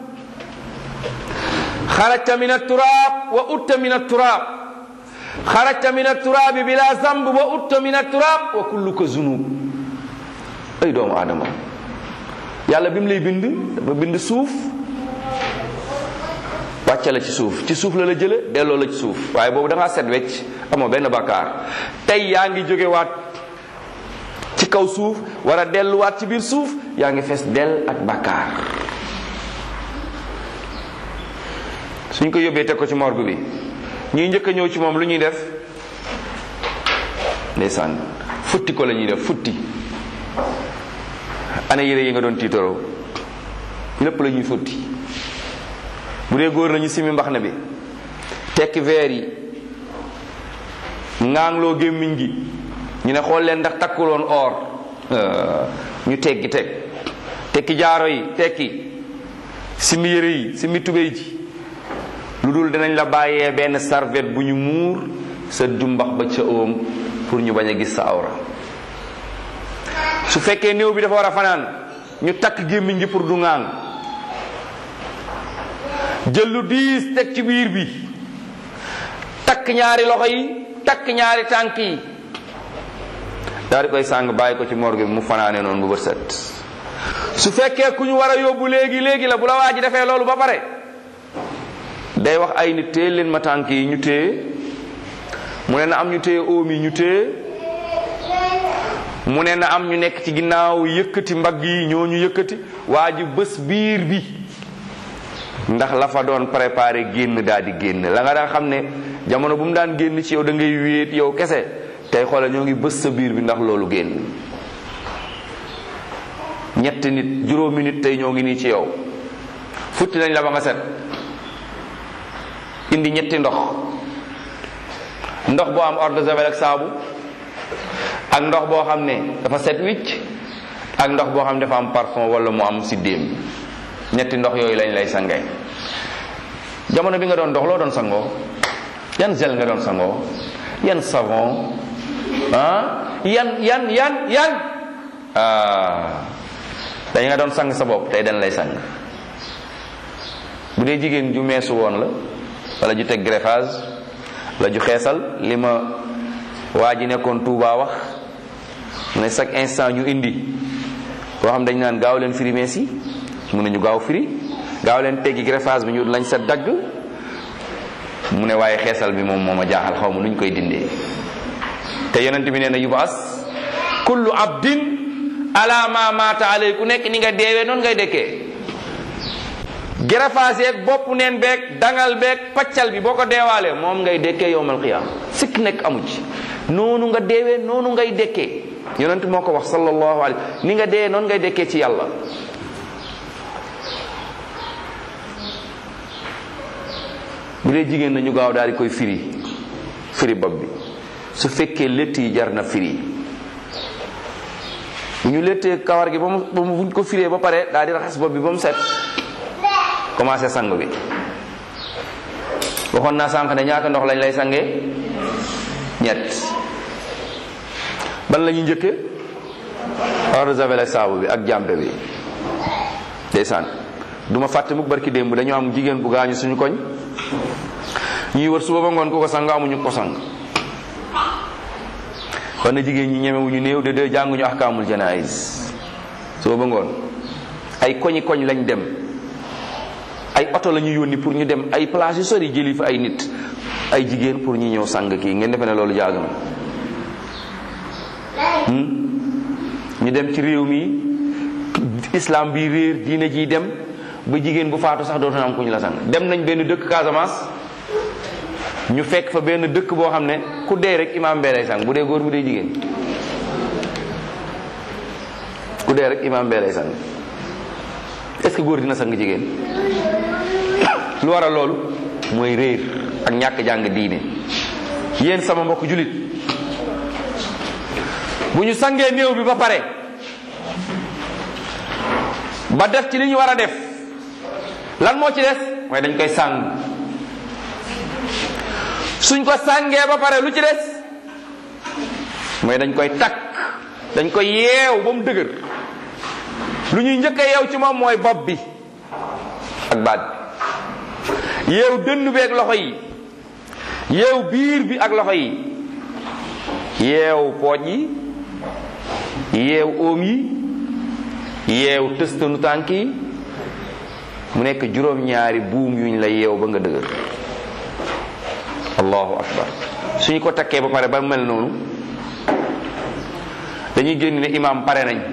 xarajta min aturaab wa utta min aturaab xarajta min aturaabi bila zamb wa utta min aturaab wa kulluka zunub ay doomu aadama yàlla bi mu lay bind dafa bind suuf wàcce la ci suuf ci suuf la la jële delloo la ci suuf waaye boobu da ngaa set wecc amoo benn bakkaar tey yaa ngi jógewaat ci kaw suuf war a delluwaat ci biir suuf yaa ngi fees dell ak bakkaar suñ ko yóbbee teg ko ci morgue bi ñuy njëkk a ñëw ci moom lu ñuy def ndeysaan futti ko la ñuy def futti ana yére yi nga doon tiitaroo lépp la ñuy futti bu dee góor nañu simi mbax na bi tekki veer yi ŋaangloo gémmiñ gi ñu ne xool leen ndax takkuloon or ñu teggi teg tekki jaaro yi tekki simi yére yi simi tubéy ji lu dul dinañ la bàyyee benn serviette bu ñu muur sa jumbax ba ca óom pour ñu bañ a gis sa awra su fekkee néew bi dafa war a fanaan ñu takk gémmiñ gi pour du ŋaang jël lu diis teg ci biir bi takk ñaari loxo yi takk ñaari tànk yi daal di koy sàng bàyyi ko ci morgue bi mu fanaane noonu bu bët set su fekkee ku ñu war a yóbbu léegi léegi la bu la waa ji defee loolu ba pare day wax ay nit téye leen ma tànk yi ñu téye mu ne na am ñu téye oom yi ñu téye mu ne na am ñu nekk ci ginnaaw yëkkati mbagg yi ñoo ñu yëkkati waa ji bés biir bi ndax la fa doon préparé génn daal di génn la nga daan xam ne jamono bu mu daan génn ci yow da ngay wéet yow kese tey xoolal ñoo ngi bës sa biir bi ndax loolu génn ñetti nit juróomi nit tey ñoo ngi nii ci yow futti nañ la ba nga set indi ñetti ndox ndox boo am eau de javel ak saabu ak ndox boo xam ne dafa set wicc ak ndox boo xam ne dafa am parfum wala mu am siddéem ñetti ndox yooyu lañ lay sangee jamono bi nga doon dox loo doon sangoo yan gel nga doon sangoo yan savon ah yan yan yan yan ah dañ nga doon sang sa bopp tey dañ lay sang bu dee jigéen ju meesu woon la wala ju teg greffage la ju xeesal li ma waa ji nekkoon Touba wax mu ne chaque instant ñu indi koo xam dañ naan gaaw leen firi mees yi mun nañu gaaw firi gaaw leen teggi greffage bi ñu lañ sa dagg mu ne waaye xeesal bi moom moo ma jaaxal xaw ma nu ñu koy dindee te yonent bi nee na yubas kullu abdin ala ma mata alay ku nekk ni nga deewee noonu ngay dekkee greffage yeeg bopp neen beeg dangal beeg paccal bi boo ko deewaalee moom ngay dekkee yowmal qiyaama sikk nekk amu ci noonu nga deewee noonu ngay dekkee yonent moo ko wax sallallahu alayhi ni nga deewee noonu ngay dekkee ci yàlla bu dee jigéen nañu gaaw daal di koy firi firi bopp bi su fekkee létt yi jar na firi bu ñu léttee kawar gi ba mu ba mu buñ ko firee ba pare daal di raxas bopp bi ba mu set commencé sang bi waxoon naa sànq ne ñaata ndox lañ lay sangee ñett ban la ñuy njëkkee eau de javel ak saabu bi ak jàmpe bi ndeysaan du ma fàtte mukk barki démb dañoo am jigéen bu gaañu suñu koñ ñuy wër suba ba ngoon ku ko sang amuñu ko sang kon na jigéen ñi ñemewuñu néew de de jànguñu ahkaamul janaïs suba ba ngoon ay koñi koñ lañ dem ay oto la ñu yónni pour ñu dem ay place yu sori jëli fa ay nit ay jigéen pour ñu ñëw sang kii ngeen defe ne loolu jaaga na ñu dem ci réew mi islam bi réer diine ji dem ba jigéen bu faatu sax dootu am ku ñu la sang dem nañ benn dëkk Casamance ñu fekk fa benn dëkk boo xam ne ku dee rek imaam bee lay sang bu dee góor bu dee jigéen ku dee rek imaam bee lay sang est-ce que góor dina sang jigéen lu waral loolu mooy réer ak ñàkk jàng diine yéen sama mbokk julit bu ñu sangee néew bi ba pare ba def ci li ñu war a def lan moo ci des mooy dañ koy sàng suñ ko sàngee ba pare lu ci des mooy dañ koy takk dañ koy yeew ba mu dëgër lu ñuy njëkk a yeew ci moom mooy bopp bi ak baat bi yeew dënn bi ak loxo yi yeew biir bi ak loxo yi yeew pooj yi yeew óom yi yeew tëstanu tànk yi mu nekk juróom-ñaari buum yuñ la yeew ba nga dëgër allahu akbar suñu ko takkee ba pare ba mel noonu dañuy génn ne imaam pare nañ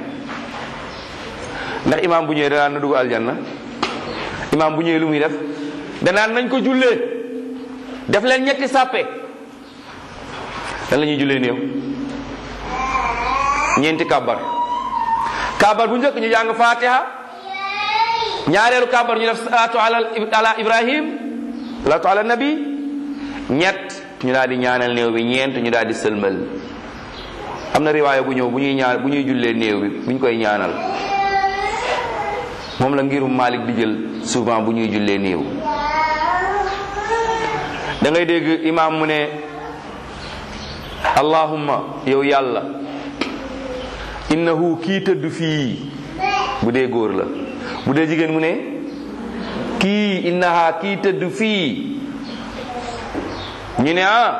ndax imaam bu ñëwee danaan na dugg aljanna imaam bu ñëwee lu muy def danaan nañ ko jullee def leen ñetti sàppe dan la ñuy jullee néew ñeenti kàbbar kàbbar bu njëkk ñu jàng fatiha ñaareelu kàbbar ñu def salaatu ala ala ibrahim salaatu ala nabi ñett ñu daal di ñaanal néew bi ñeent ñu daal di sëlmal am na riwaaya bu ñëw bu ñuy ñaan bu ñuy jullee néew bi bu ñu koy ñaanal moom la ngirum Malik di jël souvent bu ñuy jullee néew da ngay dégg imaam mu ne allahumma yow yàlla innahu kii tëdd fii bu dee góor la bu dee jigéen mu ne kii innaha kii tëdd fii ñu ne ah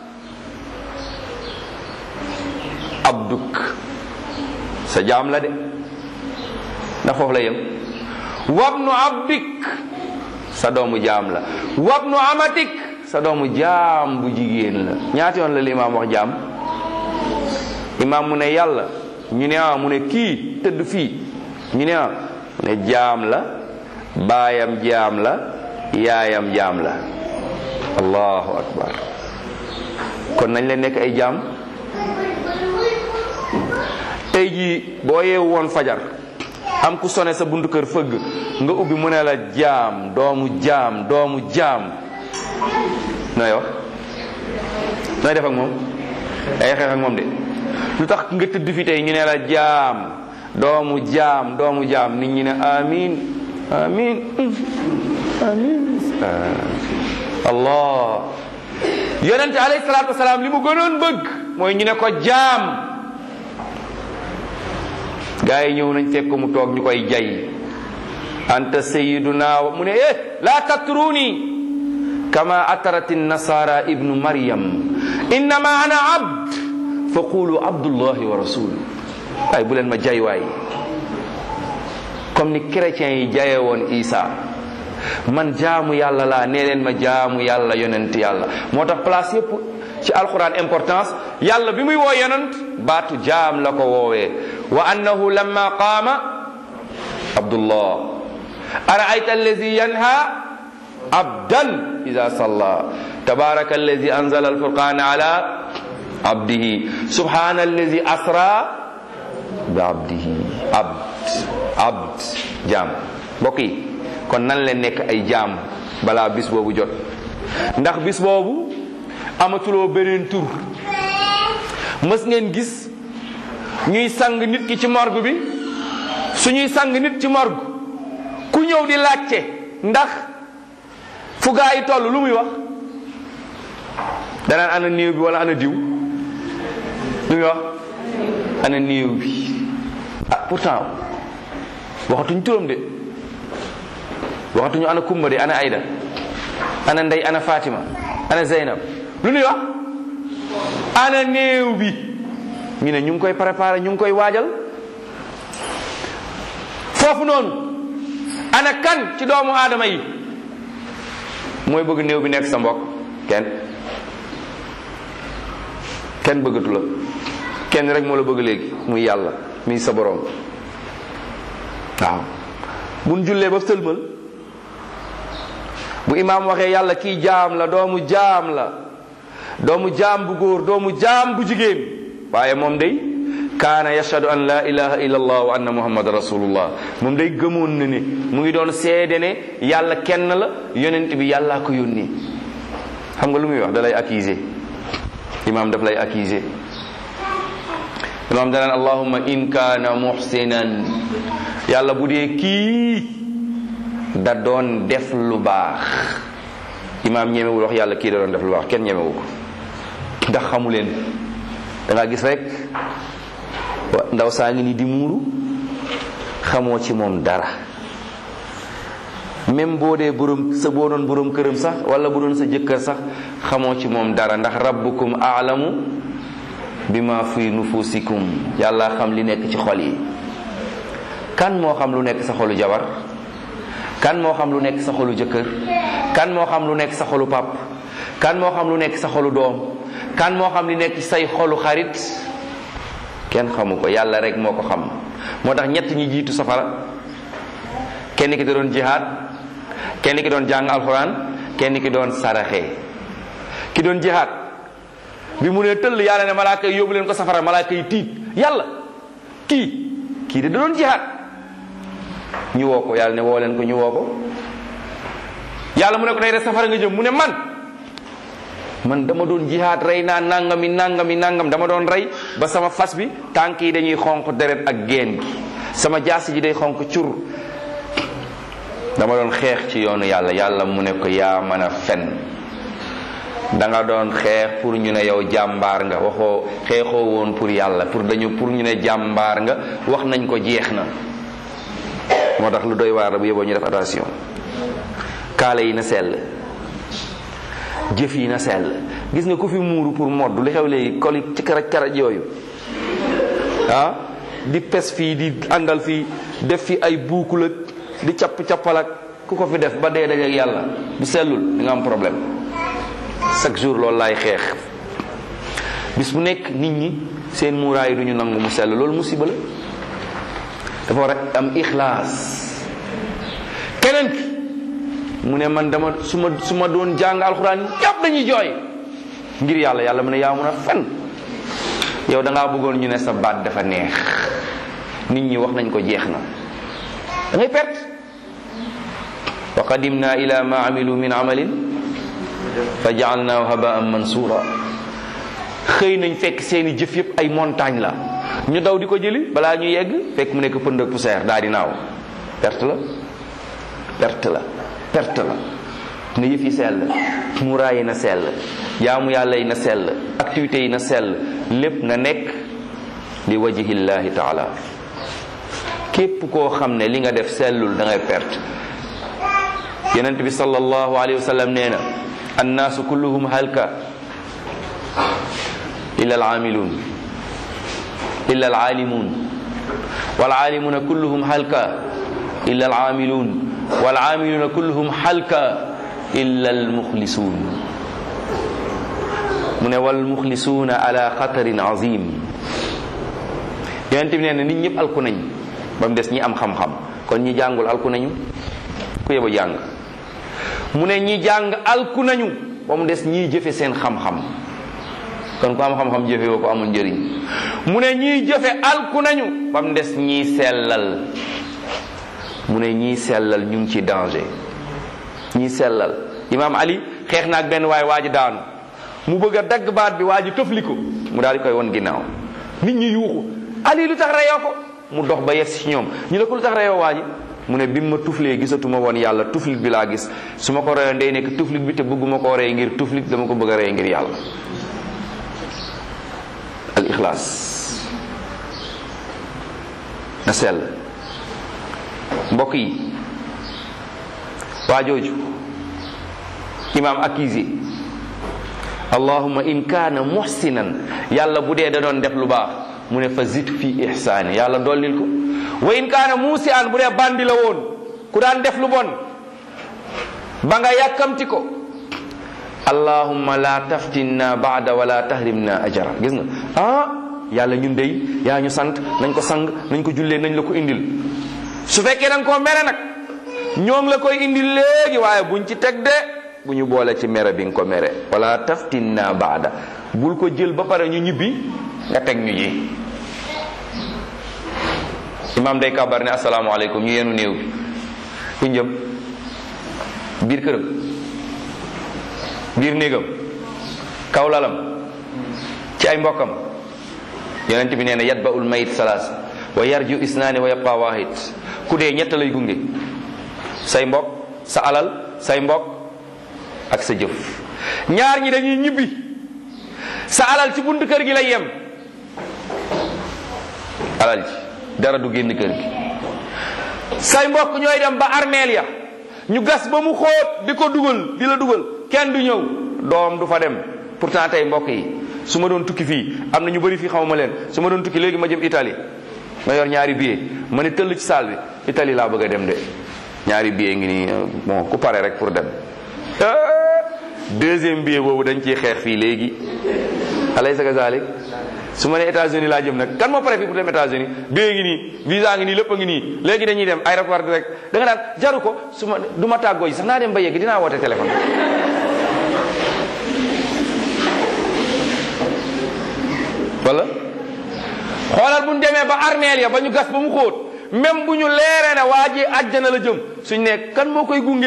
abduk sa jaam la de ndax foofu la yem wabnu abdik sa doomu jaam la wabnu amatik sa doomu jaam bu jigéen la ñaata yoon la li imaam wax jaam imaam mu ne yàlla ñu ne ah mu ne kii tëdd fii ñu ne ah mu ne jaam la baayam jaam la yaayam jaam la allahu akbar kon nañ leen nekk ay jaam tey jii boo yeewu woon fajar am ku sone sa buntu kër fëgg nga ubbi mu ne la jaam doomu jaam doomu jaam nooy wax nooy def ak moom ay xeex ak moom de lu tax nga tëdd fi tey ñu ne la jaam doomu jaam doomu jaam nit ñi ne amin amin amin allah yonente alayhi salaatu wasalaam li mu gënoon bëgg mooy ñu ne ko jaam gaa yi ñëw nañ fekk ko mu toog ñu koy jay anta sayiduna mu ne eh la tatruni kama atarati nasara ibnu maryam innama ana abd fa qulu abdullahi wa rasulu waaye bu leen ma jay waay comme ni chrétiens yi jaye woon isa man jaamu yàlla laa nee leen ma jaamu yàlla yonent yàlla moo tax place yépp ci alquran importance yàlla bi muy woo yonent baatu jaam la ko woowee wa annahu lamma qaama abdullah araayta allazi yanha abdan ida salla tabaraka allazi anzala alfurqana ala abdihi subhana allazi asra bi abdihi abd abd jaam mbokk yi kon nan leen nekk ay jaam balaa bis boobu jot ndax bis boobu amatuloo beneen tur mës ngeen gis ñuy sang nit ki ci morgue bi suñuy sang nit ci morgue ku ñëw di laajte ndax fu gaa yi toll lu muy wax danaan ana néew bi wala ana diw lu muy wax ana néew bi ah pourtant waxatuñ turam de waxatuñu ana kumba de ana ayda ana ndey ana fatima ana zeynab lu ñuy wax ana néew bi ñu ne ñu ngi koy préparé ñu ngi koy waajal foofu noonu ana kan ci doomu aadama yi mooy bëgg néew bi nekk sa mbokk kenn kenn bëggatu la kenn rek moo la bëgg léegi muy yàlla muy sa boroom waaw buñ jullee ba sëlmal bu imaam waxee yàlla kii jaam la doomu jaam la doomu jaam bu góor doomu jaam bu jigéen waaye moom day kaana yashhadu an la ilaha illa allah wa anna muhammad rasulullah moom day gëmoon na ne mu ngi doon seede ne yàlla kenn la yonent bi yàllaa ko yónni xam nga lu muy wax da lay accuser imaam daf lay accuser imaam danaan allahumma in kaana muhsinan yàlla bu dee kii da doon def lu baax imaam ñemewul wax yàlla kii da doon def lu baax kenn ñemewu ko ndax xamu leen da nga gis rek ndaw saa ngi ni di muuru xamoo ci moom dara même boo dee borom sa boo doon borom këram sax wala bu doon sa jëkkër sax xamoo ci moom dara ndax rabbukum aalamu bima fi nufusikum yàlla xam li nekk ci xol yi kan moo xam lu nekk sa xolu jabar kan moo xam lu nekk sa xolu jëkkër kan moo xam lu nekk sa xolu pap kan moo xam lu nekk sa xolu doom kan moo xam li nekk say xolu xarit kenn xamu ko yàlla rek moo ko xam moo tax ñett ñi jiitu safara kenn ki da doon jihaad kenn ki doon jàng alxuraan kenn ki doon saraxe ki doon jihaad bi mu ne tëll yàlla ne malaaka yi yóbbu leen ko safara malaaka yi tiit yàlla kii kii de da doon jihaad ñu woo ko yàlla ne woo leen ko ñu woo ko yàlla mu ne ko tey de safara nga jëm mu ne man man dama doon jihaad rey naa nangami nangami nangam dama doon rey ba sama fas bi tànk yi dañuy xonq deret ak geen gi sama jaasi ji day xonq cur dama doon xeex ci yoonu yàlla yàlla mu ne ko yaa mën a fen da nga doon xeex pour ñu ne yow jàmbaar nga waxoo xeexoo woon pour yàlla pour dañu pour ñu ne jàmbaar nga wax nañ ko jeex na moo tax lu doy waar la bu yeboo ñu def attention kaala yi na sell jëf yi na sell gis nga ku fi muuru pour modd li xew léegi koli ci karaj karaj yooyu ah di pes fii di àndal fii def fi ay buukul ak di capp cappal ak ku ko fi def ba dee dajeek yàlla bu sellul di nga am problème chaque jour loolu laay xeex bis bu nekk nit ñi seen muuraay du ñu nangu mu sell loolu musiba la dafa war a am ixlaas keneen ki mu ne man dama su ma su ma doon jàng alxuraan yàpp dañuy jooy ngir yàlla yàlla mu ne yaa mun a fen yow da ngaa bëggoon ñu ne sa baat dafa neex nit ñi wax nañ ko jeex na da ngay perte wa qadimna ila ma amilu min amalin fa jaalnaahu habaan mansura xëy nañ fekk seeni jëf yëpp ay montagne la ñu daw di ko jëli balaa ñu yegg fekk mu nekk pënd ak poussière daa di naaw perte la perte la perte la na yëf yi sell muuraay yi na sell jaamu yàlla yi na sell activités yi na sell lépp na nekk li wajhillahi taala képp koo xam ne li nga def sellul da ngay perte yonent bi sallallahu alayhi wa sallam nee na annaasu kulluhum halka illa alamiluun illa alalimuun walaalimuna kulluhum halka illa alamiluun walamiluuna kulluhum halka illa almuxlisuun mu ne walmuxlisuuna ala xatarin azim yonent bi nee na nit ñëpp alku nañ ba mu des ñi am xam-xam kon ñi jàngul alku nañu ku yeba jàng mu ne ñi jàng alku nañu ba mu des ñiy jëfe seen xam-xam kon ku am xam-xam jëfe woo ko amul njëriñ mu ne ñiy jëfe alku nañu ba mu des ñiy sellal mu ne ñiy sellal ñu ngi ci danger ñiy sellal imaam ali xeex naag benn waay waa ji daanu mu bëgg a dagg baat bi waa ji tëfli ko mu daal di koy won ginnaaw nit ñi yuuxu ali lu tax reyoo ko mu dox ba yes ci ñoom ñu ne ko lu tax reyoo waa ji mu ne bi ma tuflee gisatuma woon yàlla tuflit bi laa gis su ma ko reyoon day nekk tuflit bi te bëgguma koo rey ngir tuflit dama ko bëgg a rey ngir yàlla al ixlaas na sell mbokk yi waa jooju imaam accusé allahumma in kaana muhsinan yàlla bu dee da doon def lu baax mu ne fa zid fi ihsaani yàlla dollil ko wa in kaana muusi an bu dee bandi la woon ku daan def lu bon ba nga yàkkamti ko allahumma la taftinna baada wala tahrimna ajara gis nga ah yàlla ñun dey yaa ñu sant nañ ko sang nañ ko jullee nañ la ko indil su fekkee da nga koo mere nag ñoom la koy indil léegi waaye buñ ci teg de bu ñu boole ci mere bi nga ko mere wala taftinna baada bul ko jël ba pare ñu ñibbi nga teg ñu ji imam day kabar ne asalaamaaleykum ñu yenu néew bi fu njëm biir këram biir néegam kaw lalam ci ay mbokkam yonent bi nee na yatba ul mayit salaas wa yarju isnaani wa yabqa wahid ku dee ñett lay gunge say mbokk sa alal say mbokk ak sa jëf ñaar ñi dañuy ñibbi sa alal ci buntu kër gi lay yem alal ji dara du génn kër gi say mbokk ñooy dem ba armeel ya ñu gas ba mu xóot di ko dugal di la dugal kenn du ñëw doom du fa dem pourtant tey mbokk yi su ma doon tukki fii am na ñu bëri fii xamuma leen su ma doon tukki léegi ma jëm Italie ma yor ñaari billet ma ne tëll ci saal bi Italie laa bëgg a dem de ñaari billet ngi nii bon ku pare rek pour dem deuxième billet boobu dañ ciy xeex fii léegi alaysa kazalik su ma ne États-Unis laa jëm nag kan moo pare fii pour dem États-Unis billet ngi nii visa ngi nii lépp a ngi nii léegi dañuy dem aéroport direct da nga naan jaru ko su ma du ma tàggoo ji sax naa dem ba yegg dinaa woote téléphone wala xoolal bu ñu demee ba armeel ya ba ñu gas ba mu xóot même bu ñu leeree ne waa ji àjjana la jëm suñ ne kan moo koy gunge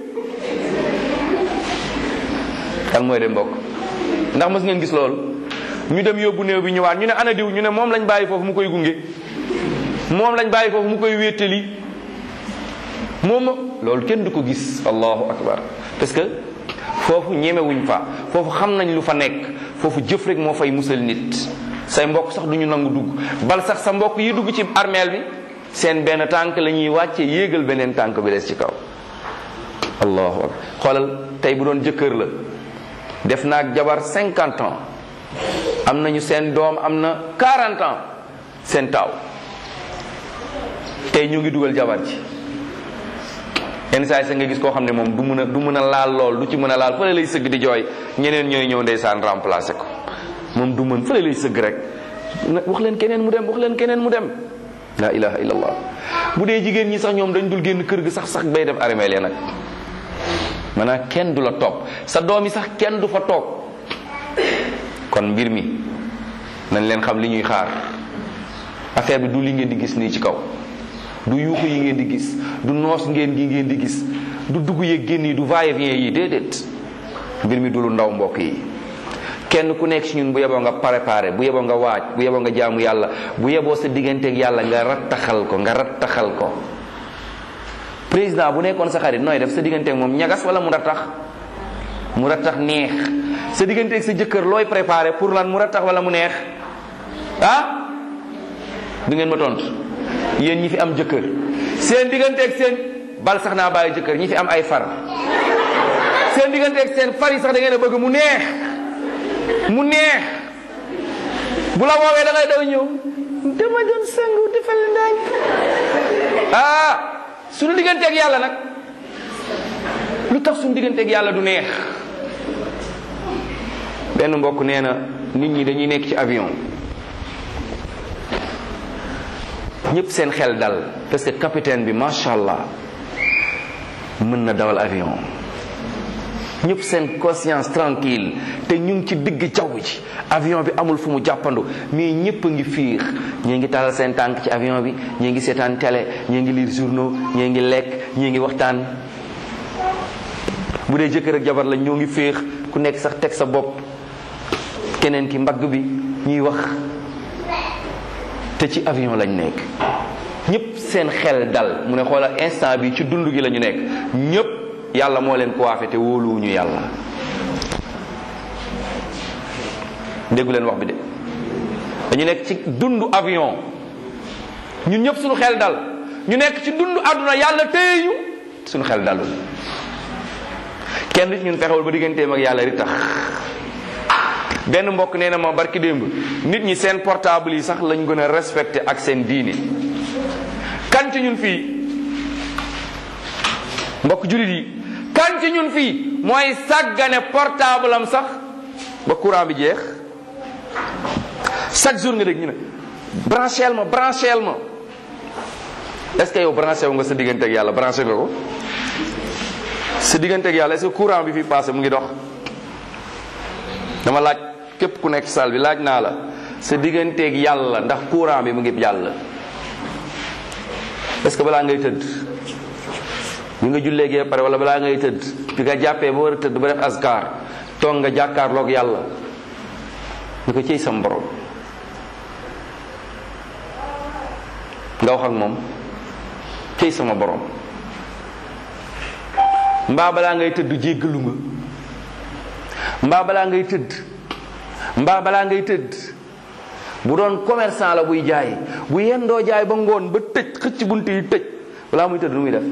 kan mooy dem mbokk ndax mës ngeen gis loolu ñu dem yóbbu néew bi ñëwaat ñu ne ana diw ñu ne moom lañ bàyyi foofu mu koy gunge moom lañ bàyyi foofu mu koy wéttali moom loolu kenn du ko gis allahu akbar parce que foofu ñemewuñ fa foofu xam nañ lu fa nekk foofu jëf rek moo fay musal nit say mbokk sax duñu nangu dugg bal sax sa mbokk yi dugg ci armeel bi seen benn tànk la ñuy wàcce yéegal beneen tànk bi des ci kaw allahu akbar xoolal tey bu doon jëkkër la def na ak jabar cinquante ans am nañu seen doom am na quarante ans seen taaw tey ñu ngi dugal jabar ji yenn saa yi sa nga gis koo xam ne moom du mën a du mën a laal lool du ci mën a laal fële lay sëgg di jooy ñeneen ñooy ñëw ndeysaan remplacer ko moom du mën fële lay sëgg rek wax leen keneen mu dem wax leen keneen mu dem la ilaha illallah bu dee jigéen ñi sax ñoom dañ dul génn kër gi sax sax bay def armeel nag maanaam kenn du la topp sa doom yi sax kenn du fa toog kon mbir mi nañ leen xam li ñuy xaar affaire bi du li ngeen di gis nii ci kaw du yuuxu yi ngeen di gis du noos ngeen gi ngeen di gis du dugg yeeg génn yi du va-et-vient yi déedéet mbir mi du lu ndaw mbokk yi kenn ku nekk ci ñun bu yeboo nga préparé bu yeboo nga waaj bu yeboo nga jaamu yàlla bu yeboo sa digganteeg yàlla nga rattaxal ko nga rattaxal ko président bu nekkoon sa xarit nooy def sa digganteeg moom ñagas wala mu rattax mu rattax neex sa digganteeg sa jëkkër looy préparé pour lan mu rattax wala mu neex ah du ngeen ma tontu yéen ñi fi am jëkkër seen digganteeg seen bal sax naa bàyyi jëkkër ñi fi am ay far seen digganteeg seen far yi sax da ngeen a bëgg mu neex mu neex bu la woowee da ngay daw ñëw dama doon sangu defal ndaañ ah suñu digganteeg yàlla nag lu tax suñu digganteeg yàlla du neex benn mbokk nee na nit ñi dañuy nekk ci avion ñëpp seen xel dal parce que capitaine bi macha allah mën na dawal avion ñëpp seen conscience tranquille te ñu ngi ci digg jaww ji avion bi amul fu mu jàppandu mais ñëpp a ngi fiix ñii ngi talal seen tànk ci avion bi ñii ngi seetaan télé ñii ngi lire journaux ñii ngi lekk ñii ngi waxtaan bu dee jëkkër ak jabar la ñoo ngi féex ku nekk sax teg sa bopp keneen ki mbagg bi ñuy wax te ci avion lañ nekk ñëpp seen xel dal mu ne xoolal instant bi ci dund gi la ñu nekk ñëpp yàlla moo leen coiffé te wóoluwuñu yàlla déggu leen wax bi de dañu nekk ci dundu avion ñun ñëpp suñu xel dal ñu nekk ci dundu àdduna yàlla téye ñu suñu xel dalul kenn ci ñun fexewul ba digganteem ak yàlla ri tax benn mbokk nee na ma barki démb nit ñi seen portable yi sax lañ gën a respecté ak seen diine kan ci ñun fii mbokk julit yi kan ci ñun fii mooy sàggane portable am sax ba courant bi jeex chaque jour nga dégg ñu ne brancheel ma brancheel ma est-ce que yow branché wu nga sa diggante ak yàlla branché nga ko sa diggante ak yàlla est-ce que courant bi fi passé mu ngi dox dama laaj képp ku nekk salle bi laaj naa la sa digganteeg yàlla ndax courant bi mu ngi jàll est-ce que balaa ngay tëdd bi nga julleegee pare wala balaa ngay tëdd bi nga jàppee ba war a tëdd ba def askar toog nga jàkkaarloog yàlla ñu ko ciy sam borom nga wax ak moom ciy sama borom mbaa balaa ngay tëdd jéggalu nga mbaa balaa ngay tëdd mbaa balaa ngay tëdd bu doon commerçant la buy jaay bu yendoo jaay ba ngoon ba tëj xëcc bunt yi tëj balaa muy tëdd nu muy def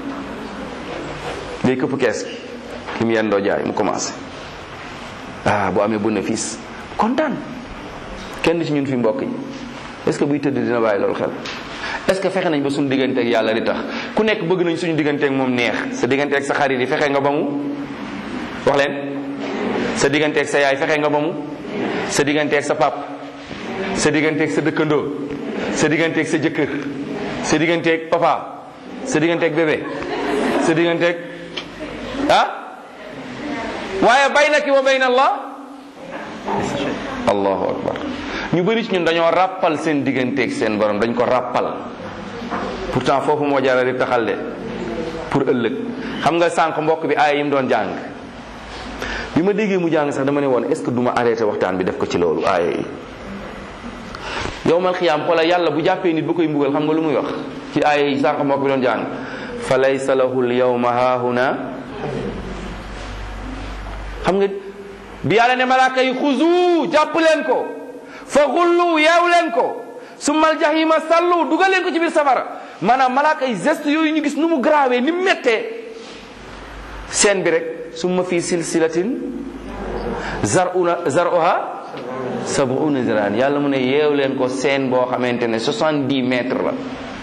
day këpp kees gi ki mu yendoo jaay mu commencé ah bu amee bénéfice kontaan kenn ci ñun fi mbokk yi est-ce que buy tëdd dina bàyyi loolu xel est-ce que fexe nañ ba suñu digganteeg yàlla di tax ku nekk bëgg nañ suñu digganteeg moom neex sa digganteeg sa xarit yi fexe nga ba mu wax leen sa digganteeg sa yaay fexe nga ba mu sa digganteeg sa pap sa digganteeg sa dëkkandoo sa digganteeg sa jëkkër sa digganteeg papa sa digganteeg bébé sa digganteeg ah waaye baynaki wa bayna allah allahu akbar ñu bëri ci ñun dañoo ràppal seen digganteeg seen borom dañ ko ràppal pourtant foofu moo jara di taxal de pour ëllëg xam nga sànq mbokk bi aaya yi mu doon jàng bi ma déggee mu jàng sax dama ne woon est ce que du ma arrêté waxtaan bi def ko ci loolu aaya yi yowmal xiyaam xoola yàlla bu jàppee nit ba koy mbugal xam nga lu muy wax ci aaya yi sànq mbokk bi doon jàng fa laysa lahu l yawma haahuna xam nga bi yàlla ne malaaka yi xuzu jàpp leen ko fa xullu yeew leen ko summal jahima sallu dugal leen ko ci biir safara maanaam malaaka yi geste yooyu ñu gis nu mu grawee ni mu méttee seen bi rek summa fii silsilatin zaruna zaruha sabuna ziraan yàlla mu ne yeew leen ko seen boo xamante ne 70 mètres la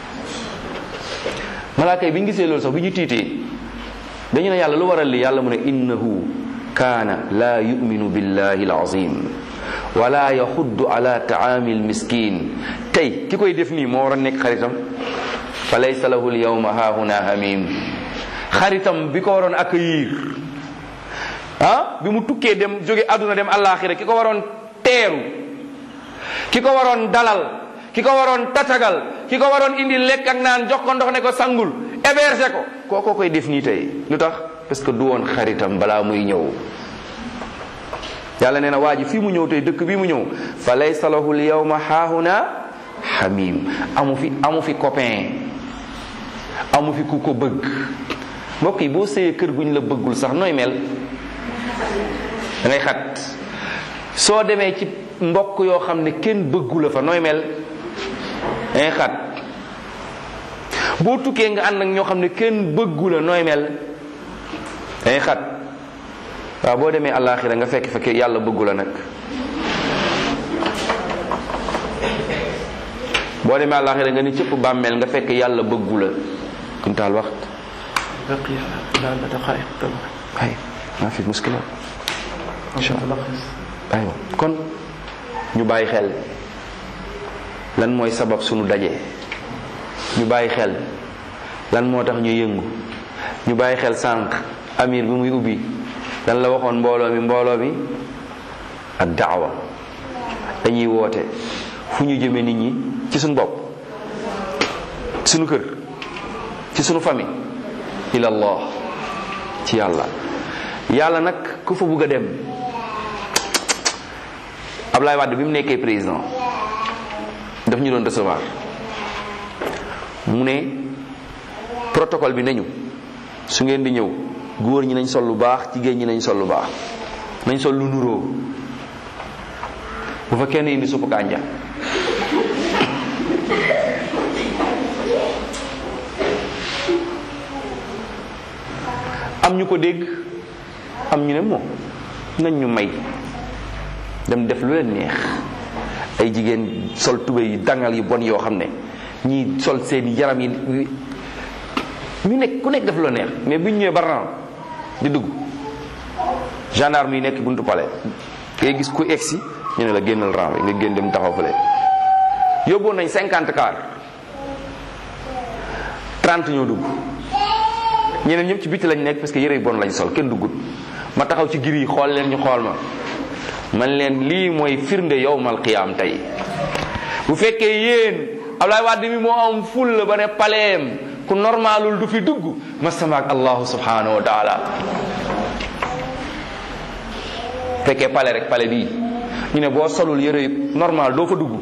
malaaka yi bi ñu gisee loolu sax bi ñu tiitee dañu ne yàlla lu waral li yàlla mu ne innahu kaana laa yuminu billahi alazim wala yaxuddu ala taami almiskin tey ki koy def nii moo war a nekk xaritam fa laysa lahu alyawma hahuna hamim xaritam bi ko waroon accueillir ah bi mu tukkee dem jóge àdduna dem àllaaxira ki ko waroon teeru ki ko waroon dalal ki ko waroon tatagal ki ko waroon indi lekk ak naan jox ko ndox ne ko sangul héberger ko kookoo koy def nii tey lu tax parce que du woon xaritam balaa muy ñëw yàlla nee na waa ji fii mu ñëw tey dëkk bii mu ñëw fa laysa lahu lyawma haahuna hamim amu fi amu fi copain amu fi ku ko bëgg mbokk yi boo sëyee kër guñ la bëggul sax nooy mel da ngay xat soo demee ci mbokk yoo xam ne kenn bëggu la fa nooy mel da ngay xat boo tukkee nga ànd ak ñoo xam ne kenn bëggu la nooy mel da ngay xat waaw boo demee àllaaxira nga fekk fekk yàlla bëggu la nag boo demee àllaaxira nga ni cëpp bàmmeel nga fekk yàlla bëggu la kuntaal wax ay maa fi muskila insha allah aywa kon ñu bàyyi xel lan mooy sabab sunu daje ñu bàyyi xel lan moo tax ñu yëngu ñu bàyyi xel sànq amir bi muy ubbi lan la waxoon mbooloo mi mbooloo mi ak daawa dañuy woote fu ñu jëme nit ñi ci suñu bopp suñu kër ci suñu famille ila allah ci yàlla yàlla nag ku fa bugg a dem Ablaye Wade bi mu nekkee président daf ñu doon recevoir mu ne protocole bi nañu su ngeen di ñëw góor ñi nañ sol lu baax jigéen ñi nañ sol lu baax nañ sol lu nuroo bu fa kenn indi suppu kànja am ñu ko dégg am ñu ne moom nañ ñu may dem def lu leen neex ay jigéen sol tubéy yu dangal yu bon yoo xam ne ñii sol seen yaram yi ñu nekk ku nekk def lu neex mais bu ñu ñëwee ba di dugg gendarme yi nekk buntu palais ngay gis ku egsi ñu ne la génnal rang bi nga génn dem taxaw fële yóbboon nañ cinquante car trente ñoo dugg ñeneen ñëpp ci bitti lañ nekk parce que yëre yu bon lañ sol kenn duggut ma taxaw ci gir yi xool leen ñu xool ma man leen lii mooy firnde yowmal qiyaam tey bu fekkee yéen Ablaye Wade mi moo am ful la ba ne paleem ku normalul du fi dugg masama ak allahu subhanahu wa taala fekkee pale rek pale bii ñu ne boo solul yëre normal doo fa dugg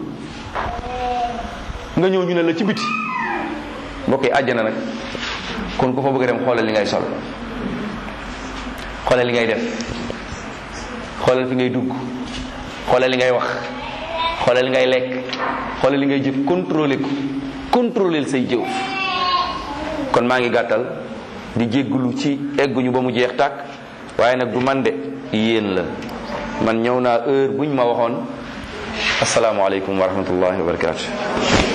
nga ñëw ñu ne la ci biti mbokk yi àjjana nag kon ku fa bëgg a dem xoolal li ngay sol xoolal li ngay def xoolal fi ngay dugg xoolal li ngay wax xoolal li ngay lekk xoolal li ngay jëf contrôler ko contrôler say jëw kon maa ngi gàttal di jégglu ci egguñu ba mu jeex tàkk waaye nag du man de yéen la man ñëw naa heure buñ ma waxoon asalaamaaleykum wa rahmatullahi wa barakatu